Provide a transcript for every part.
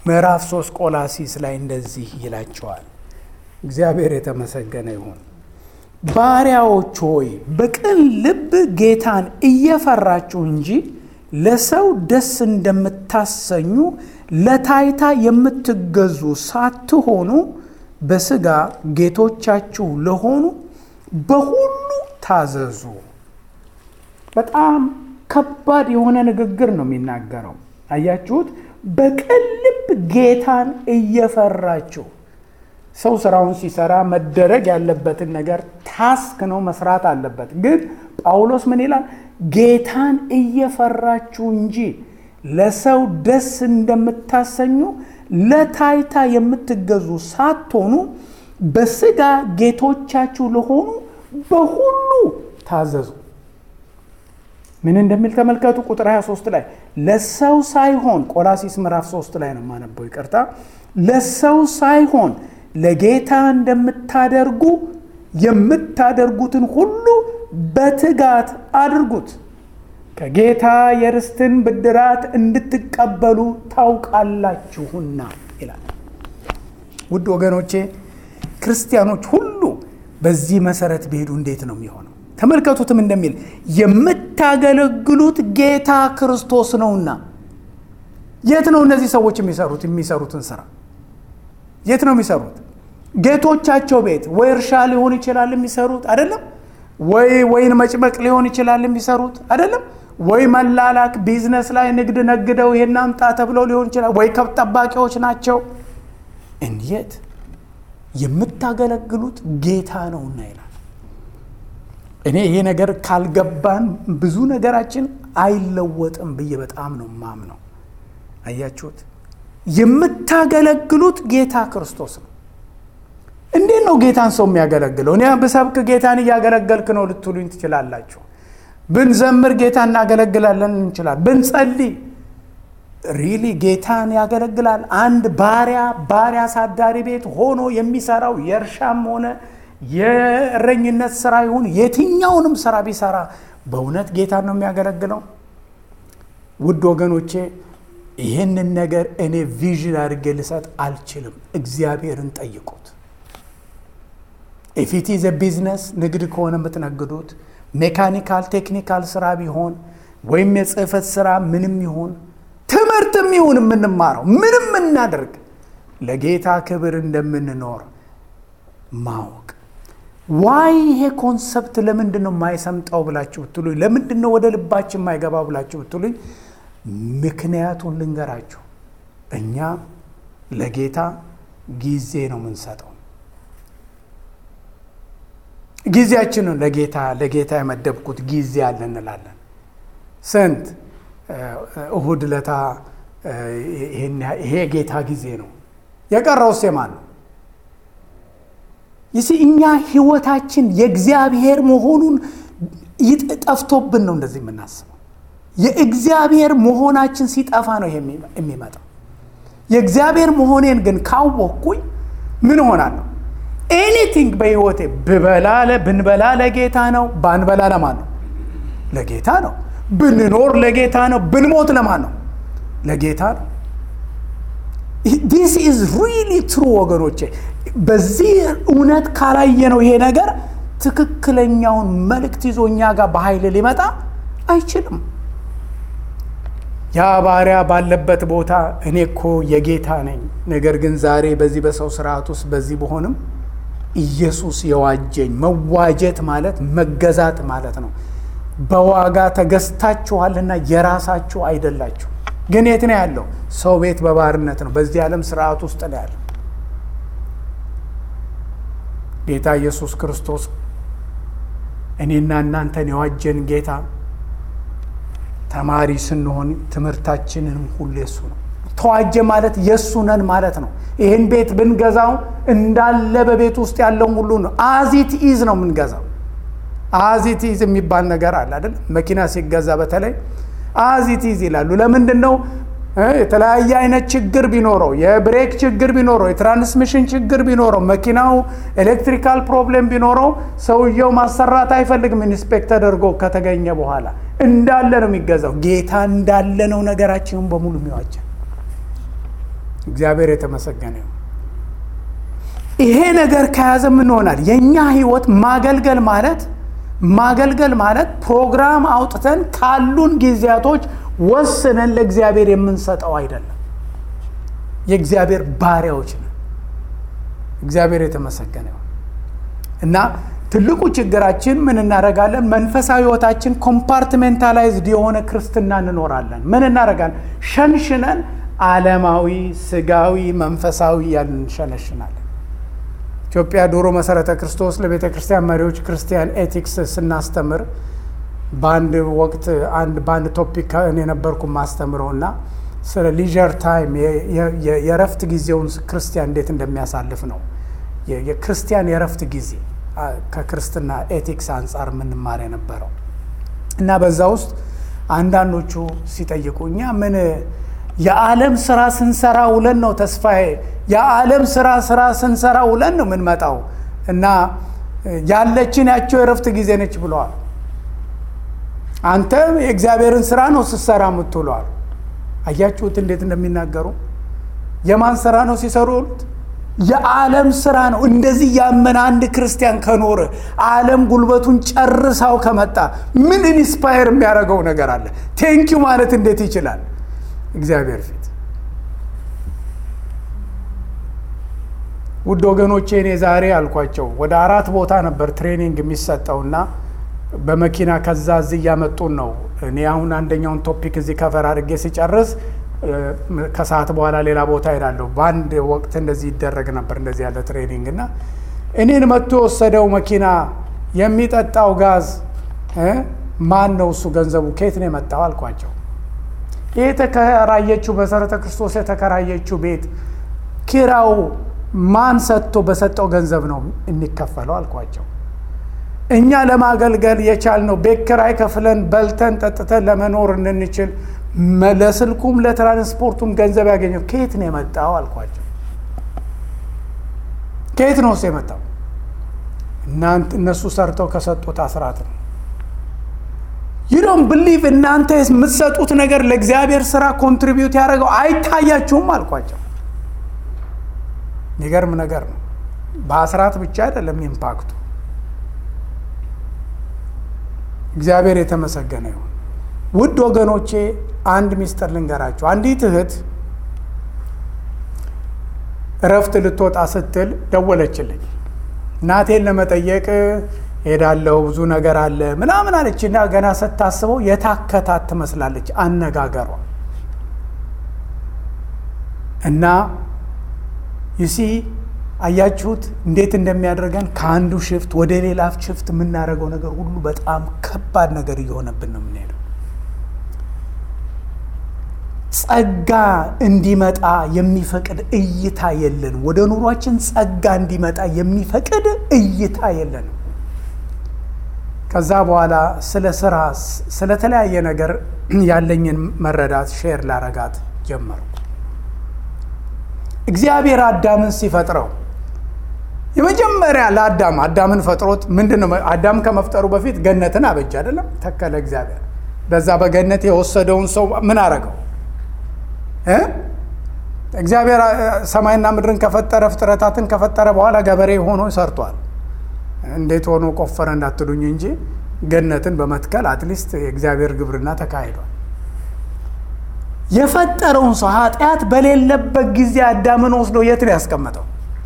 ምዕራፍ ሶስት ቆላሲስ ላይ እንደዚህ ይላቸዋል። እግዚአብሔር የተመሰገነ ይሁን። ባሪያዎች ሆይ በቅን ልብ ጌታን እየፈራችሁ እንጂ ለሰው ደስ እንደምታሰኙ ለታይታ የምትገዙ ሳትሆኑ በሥጋ ጌቶቻችሁ ለሆኑ በሁሉ ታዘዙ። በጣም ከባድ የሆነ ንግግር ነው የሚናገረው። አያችሁት? በቅን ልብ ጌታን እየፈራችሁ ሰው ስራውን ሲሰራ መደረግ ያለበትን ነገር ታስክ ነው መስራት አለበት። ግን ጳውሎስ ምን ይላል? ጌታን እየፈራችሁ እንጂ ለሰው ደስ እንደምታሰኙ ለታይታ የምትገዙ ሳትሆኑ በሥጋ ጌቶቻችሁ ለሆኑ በሁሉ ታዘዙ። ምን እንደሚል ተመልከቱ። ቁጥር 23 ላይ ለሰው ሳይሆን ቆላሲስ ምዕራፍ 3 ላይ ነው የማነበው፣ ይቅርታ። ለሰው ሳይሆን ለጌታ እንደምታደርጉ የምታደርጉትን ሁሉ በትጋት አድርጉት፣ ከጌታ የርስትን ብድራት እንድትቀበሉ ታውቃላችሁና ይላል። ውድ ወገኖቼ ክርስቲያኖች ሁሉ በዚህ መሰረት ቢሄዱ እንዴት ነው የሚሆነው? ተመልከቱትም እንደሚል የምታገለግሉት ጌታ ክርስቶስ ነውና። የት ነው እነዚህ ሰዎች የሚሰሩት የሚሰሩትን ስራ የት ነው የሚሰሩት? ጌቶቻቸው ቤት ወይ እርሻ ሊሆን ይችላል የሚሰሩት አይደለም። ወይ ወይን መጭመቅ ሊሆን ይችላል የሚሰሩት አይደለም። ወይ መላላክ ቢዝነስ ላይ ንግድ ነግደው ይሄን አምጣ ተብለው ሊሆን ይችላል። ወይ ከብት ጠባቂዎች ናቸው። እንዴት የምታገለግሉት ጌታ ነውና ይላል። እኔ ይሄ ነገር ካልገባን ብዙ ነገራችን አይለወጥም ብዬ በጣም ነው ማምነው። አያችሁት? የምታገለግሉት ጌታ ክርስቶስ ነው። እንዴት ነው ጌታን ሰው የሚያገለግለው? እኔ ብሰብክ ጌታን እያገለገልክ ነው ልትሉኝ ትችላላችሁ። ብንዘምር ጌታ እናገለግላለን እንችላል። ብንጸልይ ሪሊ ጌታን ያገለግላል። አንድ ባሪያ ባሪያ አሳዳሪ ቤት ሆኖ የሚሰራው የእርሻም ሆነ የእረኝነት ስራ ይሁን የትኛውንም ስራ ቢሰራ በእውነት ጌታን ነው የሚያገለግለው? ውድ ወገኖቼ ይህንን ነገር እኔ ቪዥን አድርጌ ልሰጥ አልችልም። እግዚአብሔርን ጠይቁት። ኢፊቲ ዘ ቢዝነስ ንግድ ከሆነ የምትነግዱት ሜካኒካል ቴክኒካል ስራ ቢሆን ወይም የጽህፈት ስራ ምንም ይሁን ትምህርትም ይሁን የምንማረው ምንም እናደርግ ለጌታ ክብር እንደምንኖር ማወቅ ዋይ ይሄ ኮንሰፕት ለምንድን ነው የማይሰምጠው ብላችሁ ብትሉኝ፣ ለምንድን ነው ወደ ልባችን የማይገባ ብላችሁ ብትሉኝ፣ ምክንያቱን ልንገራችሁ። እኛ ለጌታ ጊዜ ነው የምንሰጠው። ጊዜያችንን ለጌታ ለጌታ የመደብኩት ጊዜ አለ እንላለን። ስንት እሁድ ለታ ይሄ ጌታ ጊዜ ነው። የቀረውስ የማን ነው? ይሲ እኛ ህይወታችን የእግዚአብሔር መሆኑን ጠፍቶብን ነው እንደዚህ የምናስበው። የእግዚአብሔር መሆናችን ሲጠፋ ነው ይሄ የሚመጣው። የእግዚአብሔር መሆኔን ግን ካወቅኩኝ ምን እሆናለሁ? ኤኒቲንግ በህይወቴ ብበላ ብንበላ ለጌታ ነው፣ ባንበላ ለማን ነው? ለጌታ ነው። ብንኖር ለጌታ ነው፣ ብንሞት ለማን ነው? ለጌታ ነው። ዲስ ኢዝ ሪሊ ትሩ ወገኖቼ። በዚህ እውነት ካላየ ነው ይሄ ነገር ትክክለኛውን መልእክት ይዞ እኛ ጋር በኃይል ሊመጣ አይችልም። ያ ባሪያ ባለበት ቦታ እኔ እኮ የጌታ ነኝ፣ ነገር ግን ዛሬ በዚህ በሰው ስርዓት ውስጥ በዚህ በሆንም ኢየሱስ የዋጀኝ መዋጀት ማለት መገዛት ማለት ነው። በዋጋ ተገዝታችኋልና የራሳችሁ አይደላችሁ። ግን የት ነው ያለው? ሰው ቤት በባርነት ነው። በዚህ ዓለም ስርዓት ውስጥ ነው ያለው። ጌታ ኢየሱስ ክርስቶስ እኔና እናንተን የዋጀን ጌታ ተማሪ ስንሆን ትምህርታችንንም ሁሉ የሱ ነው። ተዋጀ ማለት የእሱ ነን ማለት ነው። ይህን ቤት ብንገዛው እንዳለ በቤት ውስጥ ያለውን ሁሉ ነው። አዚት ኢዝ ነው የምንገዛው። አዚት ኢዝ የሚባል ነገር አለ አይደል? መኪና ሲገዛ በተለይ አዚት ኢዝ ይላሉ። ለምንድን ነው? የተለያየ አይነት ችግር ቢኖረው፣ የብሬክ ችግር ቢኖረው፣ የትራንስሚሽን ችግር ቢኖረው፣ መኪናው ኤሌክትሪካል ፕሮብሌም ቢኖረው ሰውየው ማሰራት አይፈልግም። ኢንስፔክት ተደርጎ ከተገኘ በኋላ እንዳለ ነው የሚገዛው። ጌታ እንዳለ ነው ነገራችንን በሙሉ የሚዋጀን። እግዚአብሔር የተመሰገነ ይሁን። ይሄ ነገር ከያዘ ምን ይሆናል? የእኛ ህይወት ማገልገል ማለት ማገልገል ማለት ፕሮግራም አውጥተን ካሉን ጊዜያቶች ወስነን ለእግዚአብሔር የምንሰጠው አይደለም። የእግዚአብሔር ባሪያዎች ነን። እግዚአብሔር የተመሰገነ ይሁን እና ትልቁ ችግራችን ምን እናደርጋለን? መንፈሳዊ ህይወታችን ኮምፓርትሜንታላይዝድ የሆነ ክርስትና እንኖራለን። ምን እናደርጋለን? ሸንሽነን ዓለማዊ፣ ስጋዊ፣ መንፈሳዊ ያልን እንሸነሽናለን። ኢትዮጵያ ድሮ መሰረተ ክርስቶስ ለቤተ ክርስቲያን መሪዎች ክርስቲያን ኤቲክስ ስናስተምር በአንድ ወቅት አንድ በአንድ ቶፒክ እኔ ነበርኩ ማስተምረው እና ስለ ሊዥር ታይም የእረፍት ጊዜውን ክርስቲያን እንዴት እንደሚያሳልፍ ነው። የክርስቲያን የእረፍት ጊዜ ከክርስትና ኤቲክስ አንጻር የምንማር የነበረው እና በዛ ውስጥ አንዳንዶቹ ሲጠይቁ እኛ ምን የዓለም ስራ ስንሰራ ውለን ነው ተስፋዬ፣ የዓለም ስራ ስራ ስንሰራ ውለን ነው የምንመጣው እና ያለችን ያቸው የእረፍት ጊዜ ነች ብለዋል። አንተ የእግዚአብሔርን ስራ ነው ስትሰራ የምትውለዋል። አያችሁት እንዴት እንደሚናገሩ የማን ስራ ነው ሲሰሩ ውሉት? የዓለም ስራ ነው። እንደዚህ ያመነ አንድ ክርስቲያን ከኖረ ዓለም ጉልበቱን ጨርሳው ከመጣ ምን ኢንስፓየር የሚያደርገው ነገር አለ? ቴንኪው ማለት እንዴት ይችላል? እግዚአብሔር ፊት ውድ ወገኖቼ እኔ ዛሬ አልኳቸው ወደ አራት ቦታ ነበር ትሬኒንግ የሚሰጠውና በመኪና ከዛ እዚህ እያመጡን ነው። እኔ አሁን አንደኛውን ቶፒክ እዚህ ከፈር አድርጌ ሲጨርስ ከሰዓት በኋላ ሌላ ቦታ ሄዳለሁ። በአንድ ወቅት እንደዚህ ይደረግ ነበር እንደዚህ ያለ ትሬኒንግ እና እኔን መጥቶ የወሰደው መኪና የሚጠጣው ጋዝ ማን ነው? እሱ ገንዘቡ ከየት ነው የመጣው አልኳቸው። ይህ የተከራየችው መሰረተ ክርስቶስ የተከራየችው ቤት ኪራው ማን ሰጥቶ በሰጠው ገንዘብ ነው የሚከፈለው አልኳቸው። እኛ ለማገልገል የቻልነው ቤት ኪራይ ከፍለን በልተን ጠጥተን ለመኖር እንንችል ለስልኩም ለትራንስፖርቱም ገንዘብ ያገኘው ከየት ነው የመጣው አልኳቸው። ከየት ነው እሱ የመጣው? እናንተ እነሱ ሰርተው ከሰጡት አስራት ነው። ዩዶን ብሊቭ እናንተ የምትሰጡት ነገር ለእግዚአብሔር ስራ ኮንትሪቢዩት ያደረገው አይታያችሁም አልኳቸው። የሚገርም ነገር ነው። በአስራት ብቻ አይደለም ኢምፓክቱ። እግዚአብሔር የተመሰገነ ይሁን። ውድ ወገኖቼ አንድ ሚስጥር ልንገራችሁ። አንዲት እህት እረፍት ልትወጣ ስትል ደወለችልኝ። እናቴን ለመጠየቅ ሄዳለሁ ብዙ ነገር አለ ምናምን አለችና ገና ስታስበው የታከታት ትመስላለች አነጋገሯ እና ይሲ አያችሁት እንዴት እንደሚያደርገን ከአንዱ ሽፍት ወደ ሌላ ሽፍት የምናደርገው ነገር ሁሉ በጣም ከባድ ነገር እየሆነብን ነው የምንሄደው። ጸጋ እንዲመጣ የሚፈቅድ እይታ የለንም። ወደ ኑሯችን ጸጋ እንዲመጣ የሚፈቅድ እይታ የለንም። ከዛ በኋላ ስለ ስራ፣ ስለተለያየ ነገር ያለኝን መረዳት ሼር ላረጋት ጀመሩ። እግዚአብሔር አዳምን ሲፈጥረው የመጀመሪያ ለአዳም አዳምን ፈጥሮት ምንድን ነው? አዳም ከመፍጠሩ በፊት ገነትን አበጅ አይደለም? ተከለ እግዚአብሔር። በዛ በገነት የወሰደውን ሰው ምን አረገው? እግዚአብሔር ሰማይና ምድርን ከፈጠረ ፍጥረታትን ከፈጠረ በኋላ ገበሬ ሆኖ ሰርቷል። እንዴት ሆኖ ቆፈረ እንዳትሉኝ እንጂ ገነትን በመትከል አትሊስት የእግዚአብሔር ግብርና ተካሂዷል። የፈጠረውን ሰው ኃጢአት በሌለበት ጊዜ አዳምን ወስዶ የት ነው ያስቀመጠው?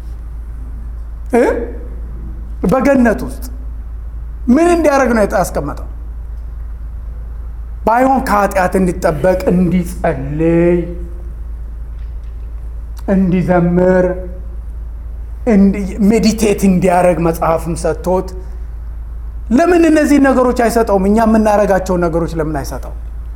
በገነት ውስጥ ምን እንዲያደርግ ነው ያስቀመጠው? ባይሆን ከኃጢአት እንዲጠበቅ እንዲጸልይ፣ እንዲዘምር፣ ሜዲቴት እንዲያደርግ መጽሐፍም ሰጥቶት ለምን እነዚህ ነገሮች አይሰጠውም? እኛ የምናደርጋቸውን ነገሮች ለምን አይሰጠው?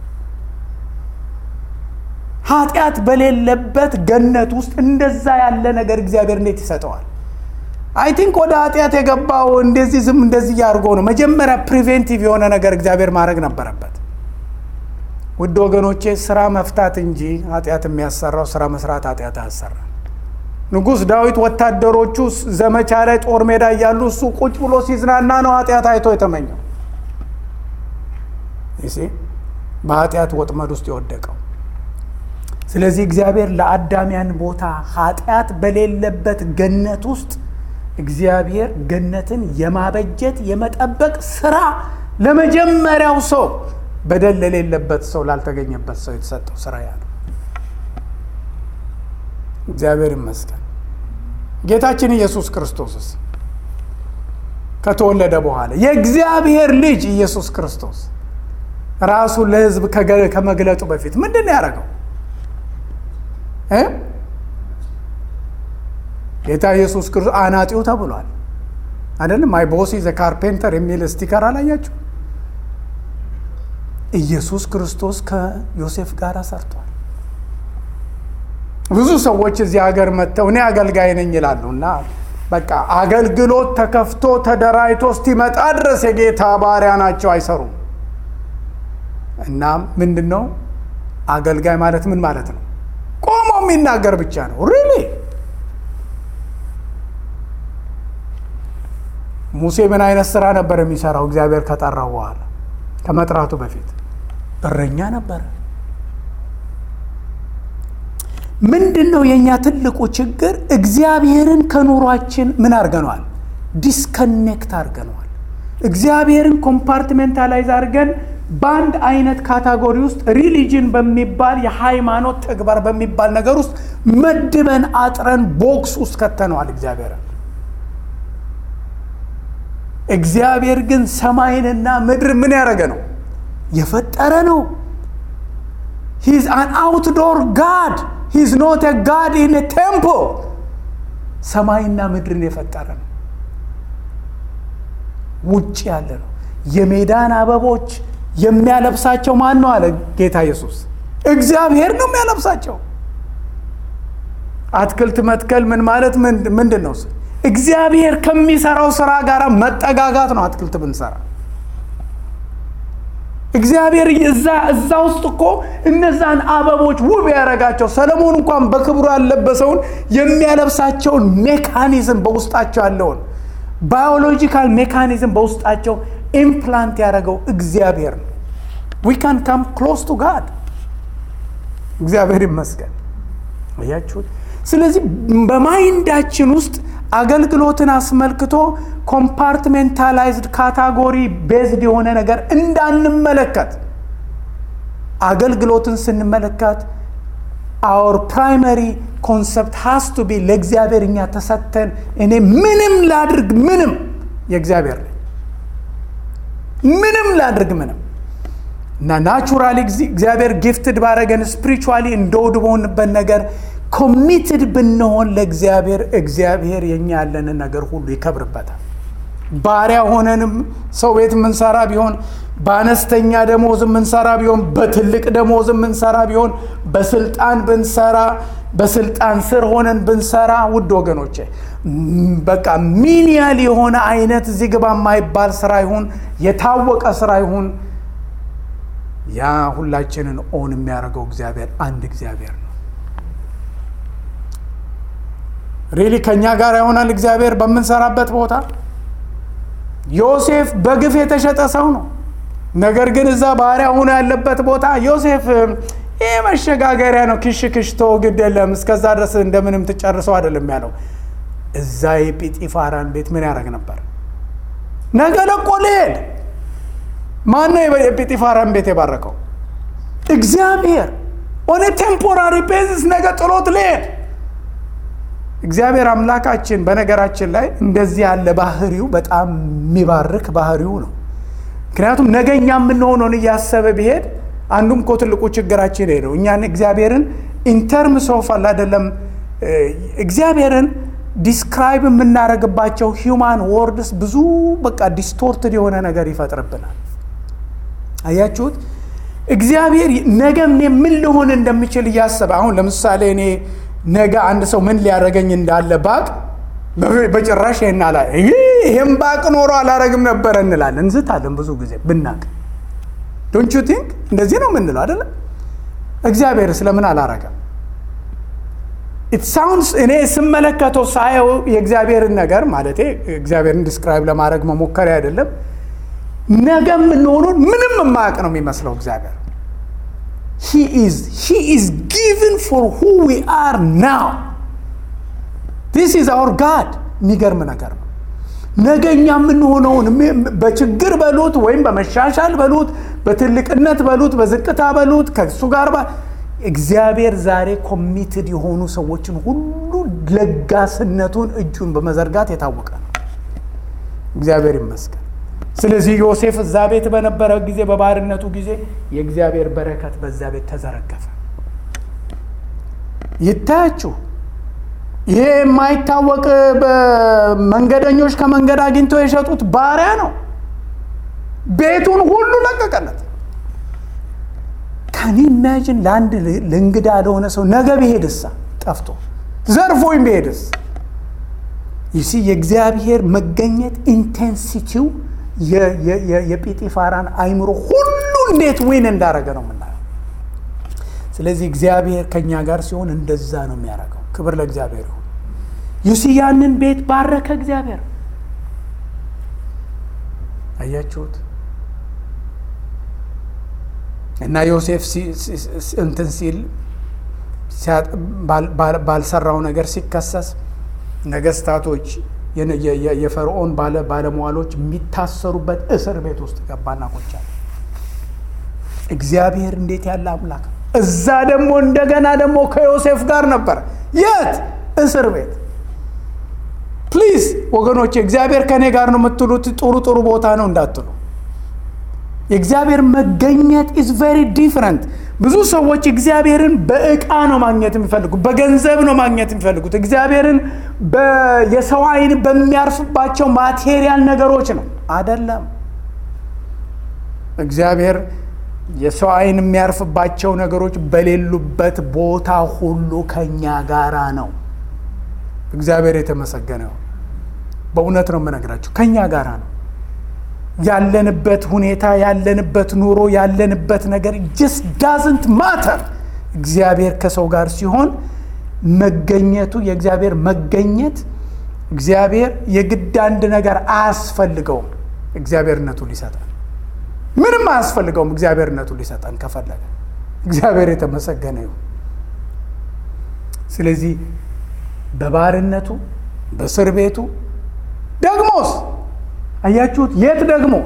ኃጢአት በሌለበት ገነት ውስጥ እንደዛ ያለ ነገር እግዚአብሔር እንዴት ይሰጠዋል? አይ ቲንክ ወደ ኃጢአት የገባው እንደዚህ ዝም እንደዚህ እያድርጎ ነው። መጀመሪያ ፕሪቬንቲቭ የሆነ ነገር እግዚአብሔር ማድረግ ነበረበት። ውድ ወገኖቼ ስራ መፍታት እንጂ ኃጢአት የሚያሰራው ስራ መስራት ኃጢአት አያሰራ። ንጉሥ ዳዊት ወታደሮቹ ዘመቻ ላይ ጦር ሜዳ እያሉ እሱ ቁጭ ብሎ ሲዝናና ነው ኃጢአት አይቶ የተመኘው። በኃጢአት ወጥመድ ውስጥ የወደቀው ስለዚህ እግዚአብሔር ለአዳሚያን ቦታ ኃጢአት በሌለበት ገነት ውስጥ እግዚአብሔር ገነትን የማበጀት የመጠበቅ ስራ ለመጀመሪያው ሰው በደል ለሌለበት ሰው ላልተገኘበት ሰው የተሰጠው ስራ ያ ነው። እግዚአብሔር ይመስገን። ጌታችን ኢየሱስ ክርስቶስስ ከተወለደ በኋላ የእግዚአብሔር ልጅ ኢየሱስ ክርስቶስ ራሱን ለሕዝብ ከመግለጡ በፊት ምንድን ነው ያደረገው? ጌታ ኢየሱስ ክርስቶስ አናጢው ተብሏል አይደለም? ማይ ቦስ ዘ ካርፔንተር የሚል ስቲከር አላያችሁ? ኢየሱስ ክርስቶስ ከዮሴፍ ጋር ሰርቷል። ብዙ ሰዎች እዚህ ሀገር መጥተው እኔ አገልጋይ ነኝ ይላሉ እና በቃ አገልግሎት ተከፍቶ ተደራጅቶ እስኪመጣ ድረስ የጌታ ባሪያ ናቸው፣ አይሰሩም። እና ምንድን ነው አገልጋይ ማለት ምን ማለት ነው? ቆሞ የሚናገር ብቻ ነው። ሪሊ ሙሴ ምን አይነት ስራ ነበር የሚሰራው? እግዚአብሔር ከጠራው በኋላ ከመጥራቱ በፊት እረኛ ነበረ። ምንድን ነው የእኛ ትልቁ ችግር? እግዚአብሔርን ከኑሯችን ምን አድርገነዋል? ዲስከኔክት አድርገነዋል። እግዚአብሔርን ኮምፓርትሜንታላይዝ አድርገን በአንድ አይነት ካታጎሪ ውስጥ ሪሊጅን በሚባል የሃይማኖት ተግባር በሚባል ነገር ውስጥ መድበን አጥረን ቦክስ ውስጥ ከተነዋል እግዚአብሔርን። እግዚአብሔር ግን ሰማይንና ምድር ምን ያደረገ ነው? የፈጠረ ነው። ሂዝ አን አውትዶር ጋድ ሂዝ ኖት ጋድ ኢን ቴምፖ። ሰማይና ምድርን የፈጠረ ነው። ውጭ ያለ ነው። የሜዳን አበቦች የሚያለብሳቸው ማን ነው አለ ጌታ ኢየሱስ። እግዚአብሔር ነው የሚያለብሳቸው። አትክልት መትከል ምን ማለት ምንድን ነው? እግዚአብሔር ከሚሰራው ስራ ጋር መጠጋጋት ነው። አትክልት ብንሰራ እግዚአብሔር እዛ እዛ ውስጥ እኮ እነዛን አበቦች ውብ ያደረጋቸው ሰለሞን እንኳን በክብሩ ያለበሰውን የሚያለብሳቸውን ሜካኒዝም በውስጣቸው ያለውን ባዮሎጂካል ሜካኒዝም በውስጣቸው ኢምፕላንት ያደረገው እግዚአብሔር ነው። ዊ ካን ካም ክሎስ ቱ ጋድ እግዚአብሔር ይመስገን። አያችሁት? ስለዚህ በማይንዳችን ውስጥ አገልግሎትን አስመልክቶ ኮምፓርትሜንታላይዝድ ካታጎሪ ቤዝድ የሆነ ነገር እንዳንመለከት አገልግሎትን ስንመለከት አወር ፕራይመሪ ኮንሰፕት ሃስ ቱ ቢ ለእግዚአብሔር እኛ ተሰተን እኔ ምንም ላድርግ ምንም የእግዚአብሔር ነኝ ምንም ላድርግ ምንም እና ናቹራሊ እግዚአብሔር ጊፍትድ ባረገን ስፒሪቹዋሊ እንደውድ በሆንበት ነገር ኮሚትድ ብንሆን ለእግዚአብሔር እግዚአብሔር የኛ ያለንን ነገር ሁሉ ይከብርበታል። ባሪያ ሆነንም ሰው ቤት የምንሰራ ቢሆን በአነስተኛ ደሞዝ የምንሰራ ቢሆን በትልቅ ደሞዝ የምንሰራ ቢሆን በስልጣን ብንሰራ በስልጣን ስር ሆነን ብንሰራ ውድ ወገኖቼ በቃ ሚኒያል የሆነ አይነት እዚህ ግባ የማይባል ስራ ይሁን የታወቀ ስራ ይሁን ያ ሁላችንን ኦን የሚያደርገው እግዚአብሔር አንድ እግዚአብሔር ነው። ሪሊ ከእኛ ጋር ይሆናል እግዚአብሔር በምንሰራበት ቦታ። ዮሴፍ በግፍ የተሸጠ ሰው ነው። ነገር ግን እዛ ባሪያ ሆኖ ያለበት ቦታ ዮሴፍ ይህ መሸጋገሪያ ነው፣ ክሽ ክሽ ተው ግድ የለም እስከዛ ድረስ እንደምንም ትጨርሰው አይደለም ያለው። እዛ የጲጢፋራን ቤት ምን ያደርግ ነበር? ነገ ለቆ ሊሄድ ማነው የጲጢፋራን ቤት የባረከው? እግዚአብሔር ኦን ቴምፖራሪ ቤዝስ ነገ ጥሎት ሊሄድ እግዚአብሔር አምላካችን በነገራችን ላይ እንደዚህ ያለ ባህሪው በጣም የሚባርክ ባህሪው ነው። ምክንያቱም ነገ እኛ የምንሆነውን እያሰበ ቢሄድ አንዱም እኮ ትልቁ ችግራችን ሄደው እኛን እግዚአብሔርን ኢንተርምስ ኦፍ አለ አይደለም እግዚአብሔርን ዲስክራይብ የምናደርግባቸው ሂውማን ወርድስ ብዙ በቃ ዲስቶርትድ የሆነ ነገር ይፈጥርብናል። አያችሁት? እግዚአብሔር ነገ እኔ ምን ልሆን እንደሚችል እያሰበ አሁን ለምሳሌ እኔ ነገ አንድ ሰው ምን ሊያደርገኝ እንዳለ ባቅ በጭራሽ ይህን አላ ይህም ባቅ ኖሮ አላረግም ነበረ እንላለን፣ እንዝታለን ብዙ ጊዜ ብናቅ። ዶንት ዩ ቲንክ እንደዚህ ነው የምንለው አይደለም? እግዚአብሔር ስለምን አላረገም? ኢት ሳውንድስ እኔ ስመለከተው ሳየው የእግዚአብሔርን ነገር ማለቴ እግዚአብሔርን ዲስክራይብ ለማድረግ መሞከሪያ አይደለም። ነገ የምንሆኑን ምንም የማያውቅ ነው የሚመስለው እግዚአብሔር ሂ ኢዝ ሂ ኢዝ ጊቭን ፎር ሁ ዊ አር ናው ዲስ ኢዝ አወር ጋድ የሚገርም ነገር ነው ነገኛ የምንሆነውን በችግር በሉት ወይም በመሻሻል በሉት በትልቅነት በሉት በዝቅታ በሉት ከእሱ ጋር እግዚአብሔር ዛሬ ኮሚትድ የሆኑ ሰዎችን ሁሉ ለጋስነቱን እጁን በመዘርጋት የታወቀ ነው እግዚአብሔር ይመስገን ስለዚህ ዮሴፍ እዛ ቤት በነበረ ጊዜ በባርነቱ ጊዜ የእግዚአብሔር በረከት በዛ ቤት ተዘረገፈ ይታያችሁ ይሄ የማይታወቅ መንገደኞች ከመንገድ አግኝተው የሸጡት ባሪያ ነው ቤቱን ሁሉ ለቀቀለት ካን ኢማጂን ለአንድ ለእንግዳ ለሆነ ሰው ነገ ብሄድሳ ጠፍቶ ዘርፎኝ ብሄድስ ይሲ የእግዚአብሔር መገኘት ኢንቴንሲቲው የጲጢፋራን አይምሮ ሁሉ እንዴት ዊን እንዳረገ ነው የምናየው ስለዚህ እግዚአብሔር ከእኛ ጋር ሲሆን እንደዛ ነው የሚያደርገው ክብር ለእግዚአብሔር ይሁን ዩሲ ያንን ቤት ባረከ እግዚአብሔር አያችሁት እና ዮሴፍ እንትን ሲል ባልሰራው ነገር ሲከሰስ ነገስታቶች የፈርዖን ባለሟሎች የሚታሰሩበት እስር ቤት ውስጥ ገባና ቆቻል እግዚአብሔር እንዴት ያለ አምላክ እዛ ደግሞ እንደገና ደግሞ ከዮሴፍ ጋር ነበር የት እስር ቤት ፕሊዝ ወገኖች እግዚአብሔር ከእኔ ጋር ነው የምትሉት ጥሩ ጥሩ ቦታ ነው እንዳትሉ የእግዚአብሔር መገኘት ኢዝ ቬሪ ዲፍረንት ብዙ ሰዎች እግዚአብሔርን በእቃ ነው ማግኘት የሚፈልጉት በገንዘብ ነው ማግኘት የሚፈልጉት እግዚአብሔርን የሰው አይን በሚያርፍባቸው ማቴሪያል ነገሮች ነው አደለም እግዚአብሔር የሰው አይን የሚያርፍባቸው ነገሮች በሌሉበት ቦታ ሁሉ ከኛ ጋራ ነው እግዚአብሔር የተመሰገነው በእውነት ነው የምነግራቸው ከኛ ጋራ ነው ያለንበት ሁኔታ ያለንበት ኑሮ ያለንበት ነገር ጀስ ዳዝንት ማተር እግዚአብሔር ከሰው ጋር ሲሆን መገኘቱ የእግዚአብሔር መገኘት እግዚአብሔር የግድ አንድ ነገር አያስፈልገውም እግዚአብሔርነቱ ሊሰጠን ምንም አያስፈልገውም እግዚአብሔርነቱ ሊሰጠን ከፈለገ እግዚአብሔር የተመሰገነ ይሁን ስለዚህ በባርነቱ በእስር ቤቱ ደግሞስ አያችሁት የት ደግሞ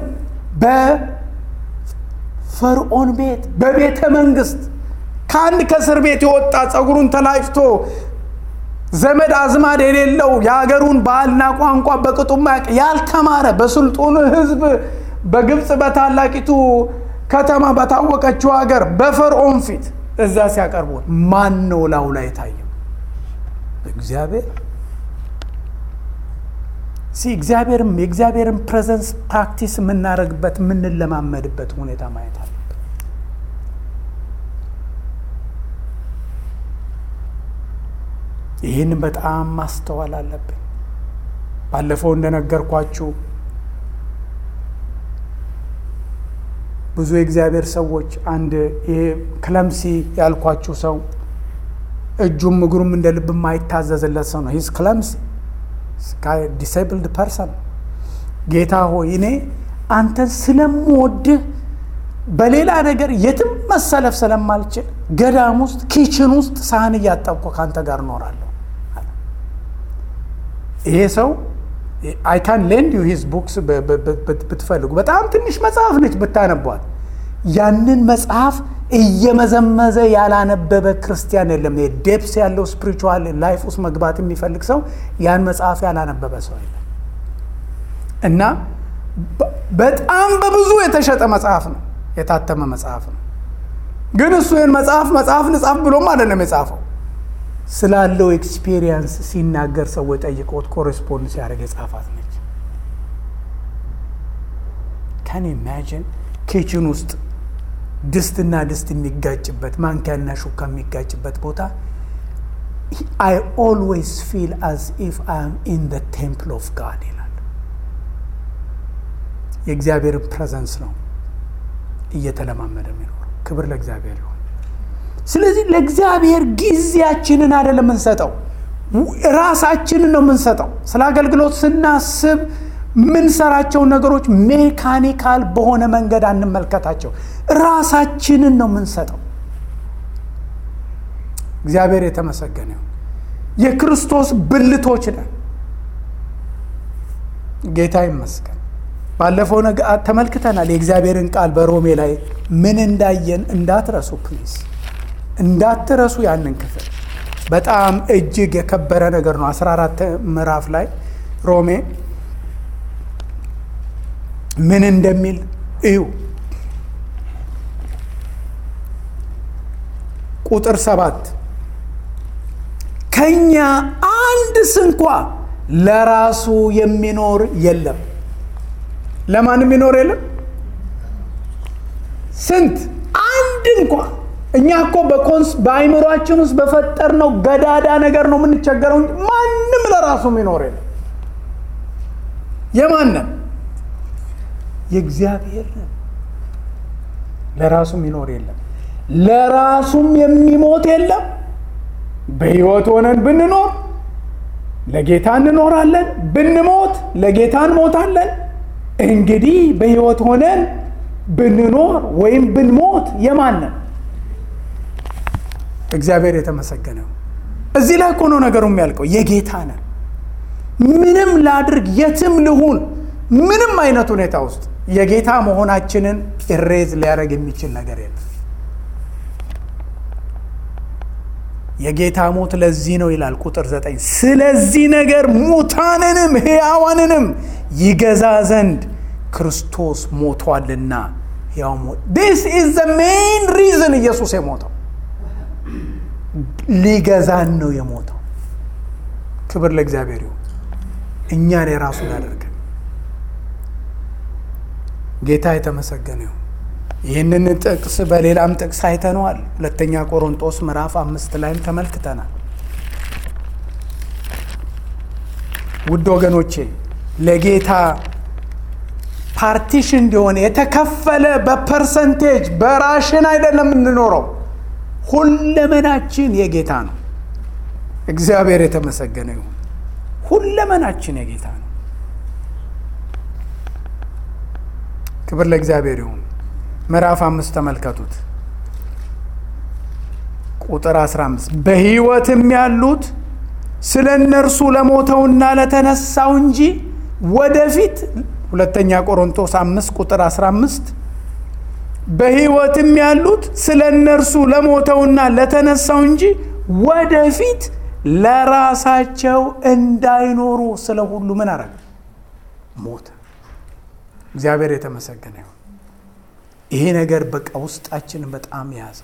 በፈርዖን ቤት በቤተ መንግስት ከአንድ ከእስር ቤት የወጣ ጸጉሩን ተላጭቶ ዘመድ አዝማድ የሌለው የሀገሩን ባህልና ቋንቋ በቅጡ ማያውቅ ያልተማረ በስልጡን ህዝብ በግብፅ በታላቂቱ ከተማ በታወቀችው ሀገር በፈርዖን ፊት እዛ ሲያቀርቡት ማን ነው ላው ላይ የታየው እግዚአብሔር ሲ እግዚአብሔርም የእግዚአብሔርን ፕሬዘንስ ፕራክቲስ የምናደርግበት የምንለማመድበት ሁኔታ ማየት አለብን ይህን በጣም ማስተዋል አለብን ባለፈው እንደነገርኳችሁ ብዙ የእግዚአብሔር ሰዎች አንድ ይሄ ክለምሲ ያልኳችሁ ሰው እጁም እግሩም እንደ ልብ የማይታዘዝለት ሰው ነው ሂዝ ክለምሲ ዲሳይብልድ ፐርሰን ጌታ ሆይ እኔ አንተን ስለምወድህ በሌላ ነገር የትም መሰለፍ ስለማልችል ገዳም ውስጥ ኪችን ውስጥ ሳህን እያጠብኩ ከአንተ ጋር እኖራለሁ ይሄ ሰው አይ ካን ሌንድ ዩ ሂዝ ቡክስ ብትፈልጉ በጣም ትንሽ መጽሐፍ ነች ብታነቧት ያንን መጽሐፍ እየመዘመዘ ያላነበበ ክርስቲያን የለም ዴፕስ ያለው ስፒሪቹዋል ላይፍ ውስጥ መግባት የሚፈልግ ሰው ያን መጽሐፍ ያላነበበ ሰው የለም እና በጣም በብዙ የተሸጠ መጽሐፍ ነው የታተመ መጽሐፍ ነው ግን እሱ ይህን መጽሐፍ መጽሐፍ ልጻፍ ብሎም አይደለም የጻፈው ስላለው ኤክስፔሪየንስ ሲናገር ሰዎች ጠይቀውት ኮሬስፖንድ ሲያደርግ የጻፋት ነች ካን ኢማጂን ኪችን ውስጥ ድስትና ድስት የሚጋጭበት ማንኪያና ሹካ የሚጋጭበት ቦታ አይ ኦልዌይስ ፊል አዝ ኢፍ አይ አም ኢን ደ ቴምፕል ኦፍ ጋድ ይላል የእግዚአብሔርን ፕሬዘንስ ነው እየተለማመደ የሚኖረው ክብር ለእግዚአብሔር ይሁን ስለዚህ ለእግዚአብሔር ጊዜያችንን አይደለም የምንሰጠው ራሳችንን ነው የምንሰጠው ስለ አገልግሎት ስናስብ ምንሰራቸው ነገሮች ሜካኒካል በሆነ መንገድ አንመልከታቸው ራሳችንን ነው የምንሰጠው እግዚአብሔር የተመሰገነ ይሁን። የክርስቶስ ብልቶች ነን። ጌታ ይመስገን። ባለፈው ነገ ተመልክተናል። የእግዚአብሔርን ቃል በሮሜ ላይ ምን እንዳየን እንዳትረሱ ፕሊዝ፣ እንዳትረሱ ያንን ክፍል በጣም እጅግ የከበረ ነገር ነው። 14 ምዕራፍ ላይ ሮሜ ምን እንደሚል እዩ። ቁጥር ሰባት ከኛ አንድ ስንኳ ለራሱ የሚኖር የለም። ለማን የሚኖር የለም? ስንት አንድ እንኳ እኛ እኮ በኮንስ በአይምሯችን ውስጥ በፈጠርነው ገዳዳ ነገር ነው የምንቸገረው እንጂ ማንም ለራሱ የሚኖር የለም። የማንም የእግዚአብሔር ለራሱ የሚኖር የለም። ለራሱም የሚሞት የለም። በሕይወት ሆነን ብንኖር ለጌታ እንኖራለን፣ ብንሞት ለጌታ እንሞታለን። እንግዲህ በሕይወት ሆነን ብንኖር ወይም ብንሞት የማንን እግዚአብሔር የተመሰገነው። እዚህ ላይ እኮ ነው ነገሩ የሚያልቀው። የጌታ ነን። ምንም ላድርግ፣ የትም ልሁን፣ ምንም አይነት ሁኔታ ውስጥ የጌታ መሆናችንን ኢሬዝ ሊያደርግ የሚችል ነገር የለም። የጌታ ሞት ለዚህ ነው ይላል ቁጥር ዘጠኝ ስለዚህ ነገር ሙታንንም ሕያዋንንም ይገዛ ዘንድ ክርስቶስ ሞቷልና ሕያው ሞት ዲስ ኢዝ ዘ ሜን ሪዝን ኢየሱስ የሞተው ሊገዛን ነው የሞተው። ክብር ለእግዚአብሔር ይሁን። እኛን የራሱ ላደርገን ጌታ የተመሰገነ ይሁን። ይህንን ጥቅስ በሌላም ጥቅስ አይተነዋል። ሁለተኛ ቆሮንጦስ ምዕራፍ አምስት ላይም ተመልክተናል። ውድ ወገኖቼ ለጌታ ፓርቲሽን እንዲሆን የተከፈለ በፐርሰንቴጅ በራሽን አይደለም የምንኖረው። ሁለመናችን የጌታ ነው። እግዚአብሔር የተመሰገነ ይሁን። ሁለመናችን የጌታ ነው። ክብር ለእግዚአብሔር ይሁን። ምዕራፍ አምስት ተመልከቱት ቁጥር 15 በሕይወትም ያሉት ስለ እነርሱ ለሞተውና ለተነሳው እንጂ ወደፊት ሁለተኛ ቆሮንቶስ 5 ቁጥር 15 በሕይወትም ያሉት ስለ እነርሱ ለሞተውና ለተነሳው እንጂ ወደፊት ለራሳቸው እንዳይኖሩ ስለ ሁሉ ምን አረገ? ሞተ። እግዚአብሔር የተመሰገነ ይሁን። ይሄ ነገር በቃ ውስጣችንን በጣም የያዘው።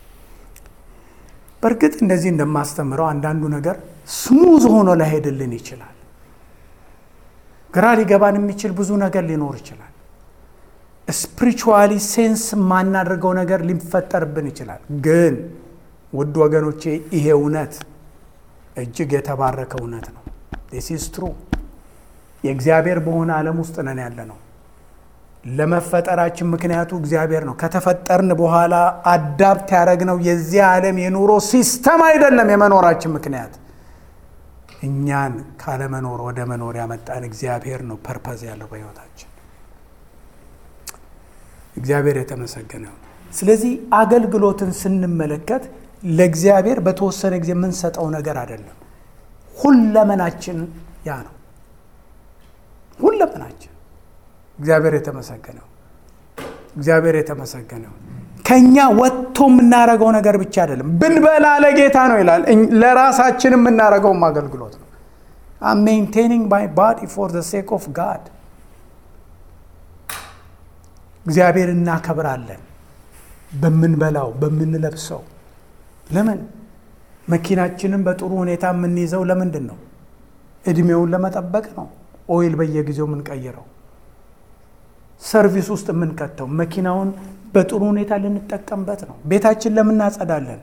በእርግጥ እንደዚህ እንደማስተምረው አንዳንዱ ነገር ስሙዝ ሆኖ ላይሄድልን ይችላል። ግራ ሊገባን የሚችል ብዙ ነገር ሊኖር ይችላል። ስፒሪቹዋሊ ሴንስ የማናደርገው ነገር ሊፈጠርብን ይችላል። ግን ውድ ወገኖቼ ይሄ እውነት እጅግ የተባረከ እውነት ነው። ዲስ ኢዝ ትሩ። የእግዚአብሔር በሆነ ዓለም ውስጥ ነን ያለ ነው። ለመፈጠራችን ምክንያቱ እግዚአብሔር ነው። ከተፈጠርን በኋላ አዳፕት ያደረግነው የዚህ ዓለም የኑሮ ሲስተም አይደለም የመኖራችን ምክንያት። እኛን ካለመኖር ወደ መኖር ያመጣን እግዚአብሔር ነው። ፐርፐዝ ያለው በሕይወታችን እግዚአብሔር የተመሰገነ ነው። ስለዚህ አገልግሎትን ስንመለከት ለእግዚአብሔር በተወሰነ ጊዜ የምንሰጠው ነገር አይደለም። ሁለመናችን ያ ነው። ሁለመናችን እግዚአብሔር የተመሰገነው እግዚአብሔር የተመሰገነው ከኛ ወጥቶ የምናደርገው ነገር ብቻ አይደለም። ብንበላ ለጌታ ነው ይላል። ለራሳችን የምናደርገውም አገልግሎት ነው። ሜንቴኒንግ ማይ ባዲ ፎር ዘ ሴክ ኦፍ ጋድ እግዚአብሔር እናከብራለን። በምንበላው በምንለብሰው። ለምን መኪናችንን በጥሩ ሁኔታ የምንይዘው ለምንድን ነው? እድሜውን ለመጠበቅ ነው። ኦይል በየጊዜው የምንቀይረው ሰርቪስ ውስጥ የምንከተው መኪናውን በጥሩ ሁኔታ ልንጠቀምበት ነው። ቤታችን ለምን እናጸዳለን?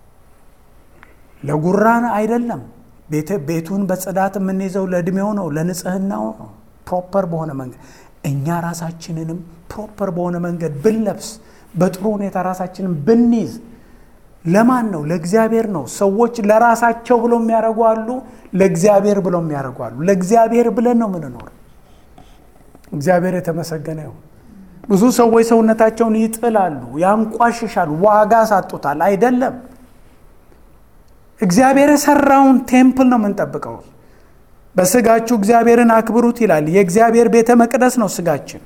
ለጉራን አይደለም። ቤቱን በጽዳት የምንይዘው ለእድሜው ነው፣ ለንጽህናው ነው። ፕሮፐር በሆነ መንገድ እኛ ራሳችንንም ፕሮፐር በሆነ መንገድ ብንለብስ፣ በጥሩ ሁኔታ ራሳችንን ብንይዝ ለማን ነው? ለእግዚአብሔር ነው። ሰዎች ለራሳቸው ብለው የሚያደርጉ አሉ፣ ለእግዚአብሔር ብለው የሚያደርጉ አሉ። ለእግዚአብሔር ብለን ነው ምንኖር። እግዚአብሔር የተመሰገነ ይሁን። ብዙ ሰዎች ሰውነታቸውን ይጥላሉ፣ ያንቋሽሻሉ፣ ዋጋ ሳጡታል። አይደለም እግዚአብሔር የሰራውን ቴምፕል ነው የምንጠብቀው። በስጋችሁ እግዚአብሔርን አክብሩት ይላል። የእግዚአብሔር ቤተ መቅደስ ነው ስጋችን።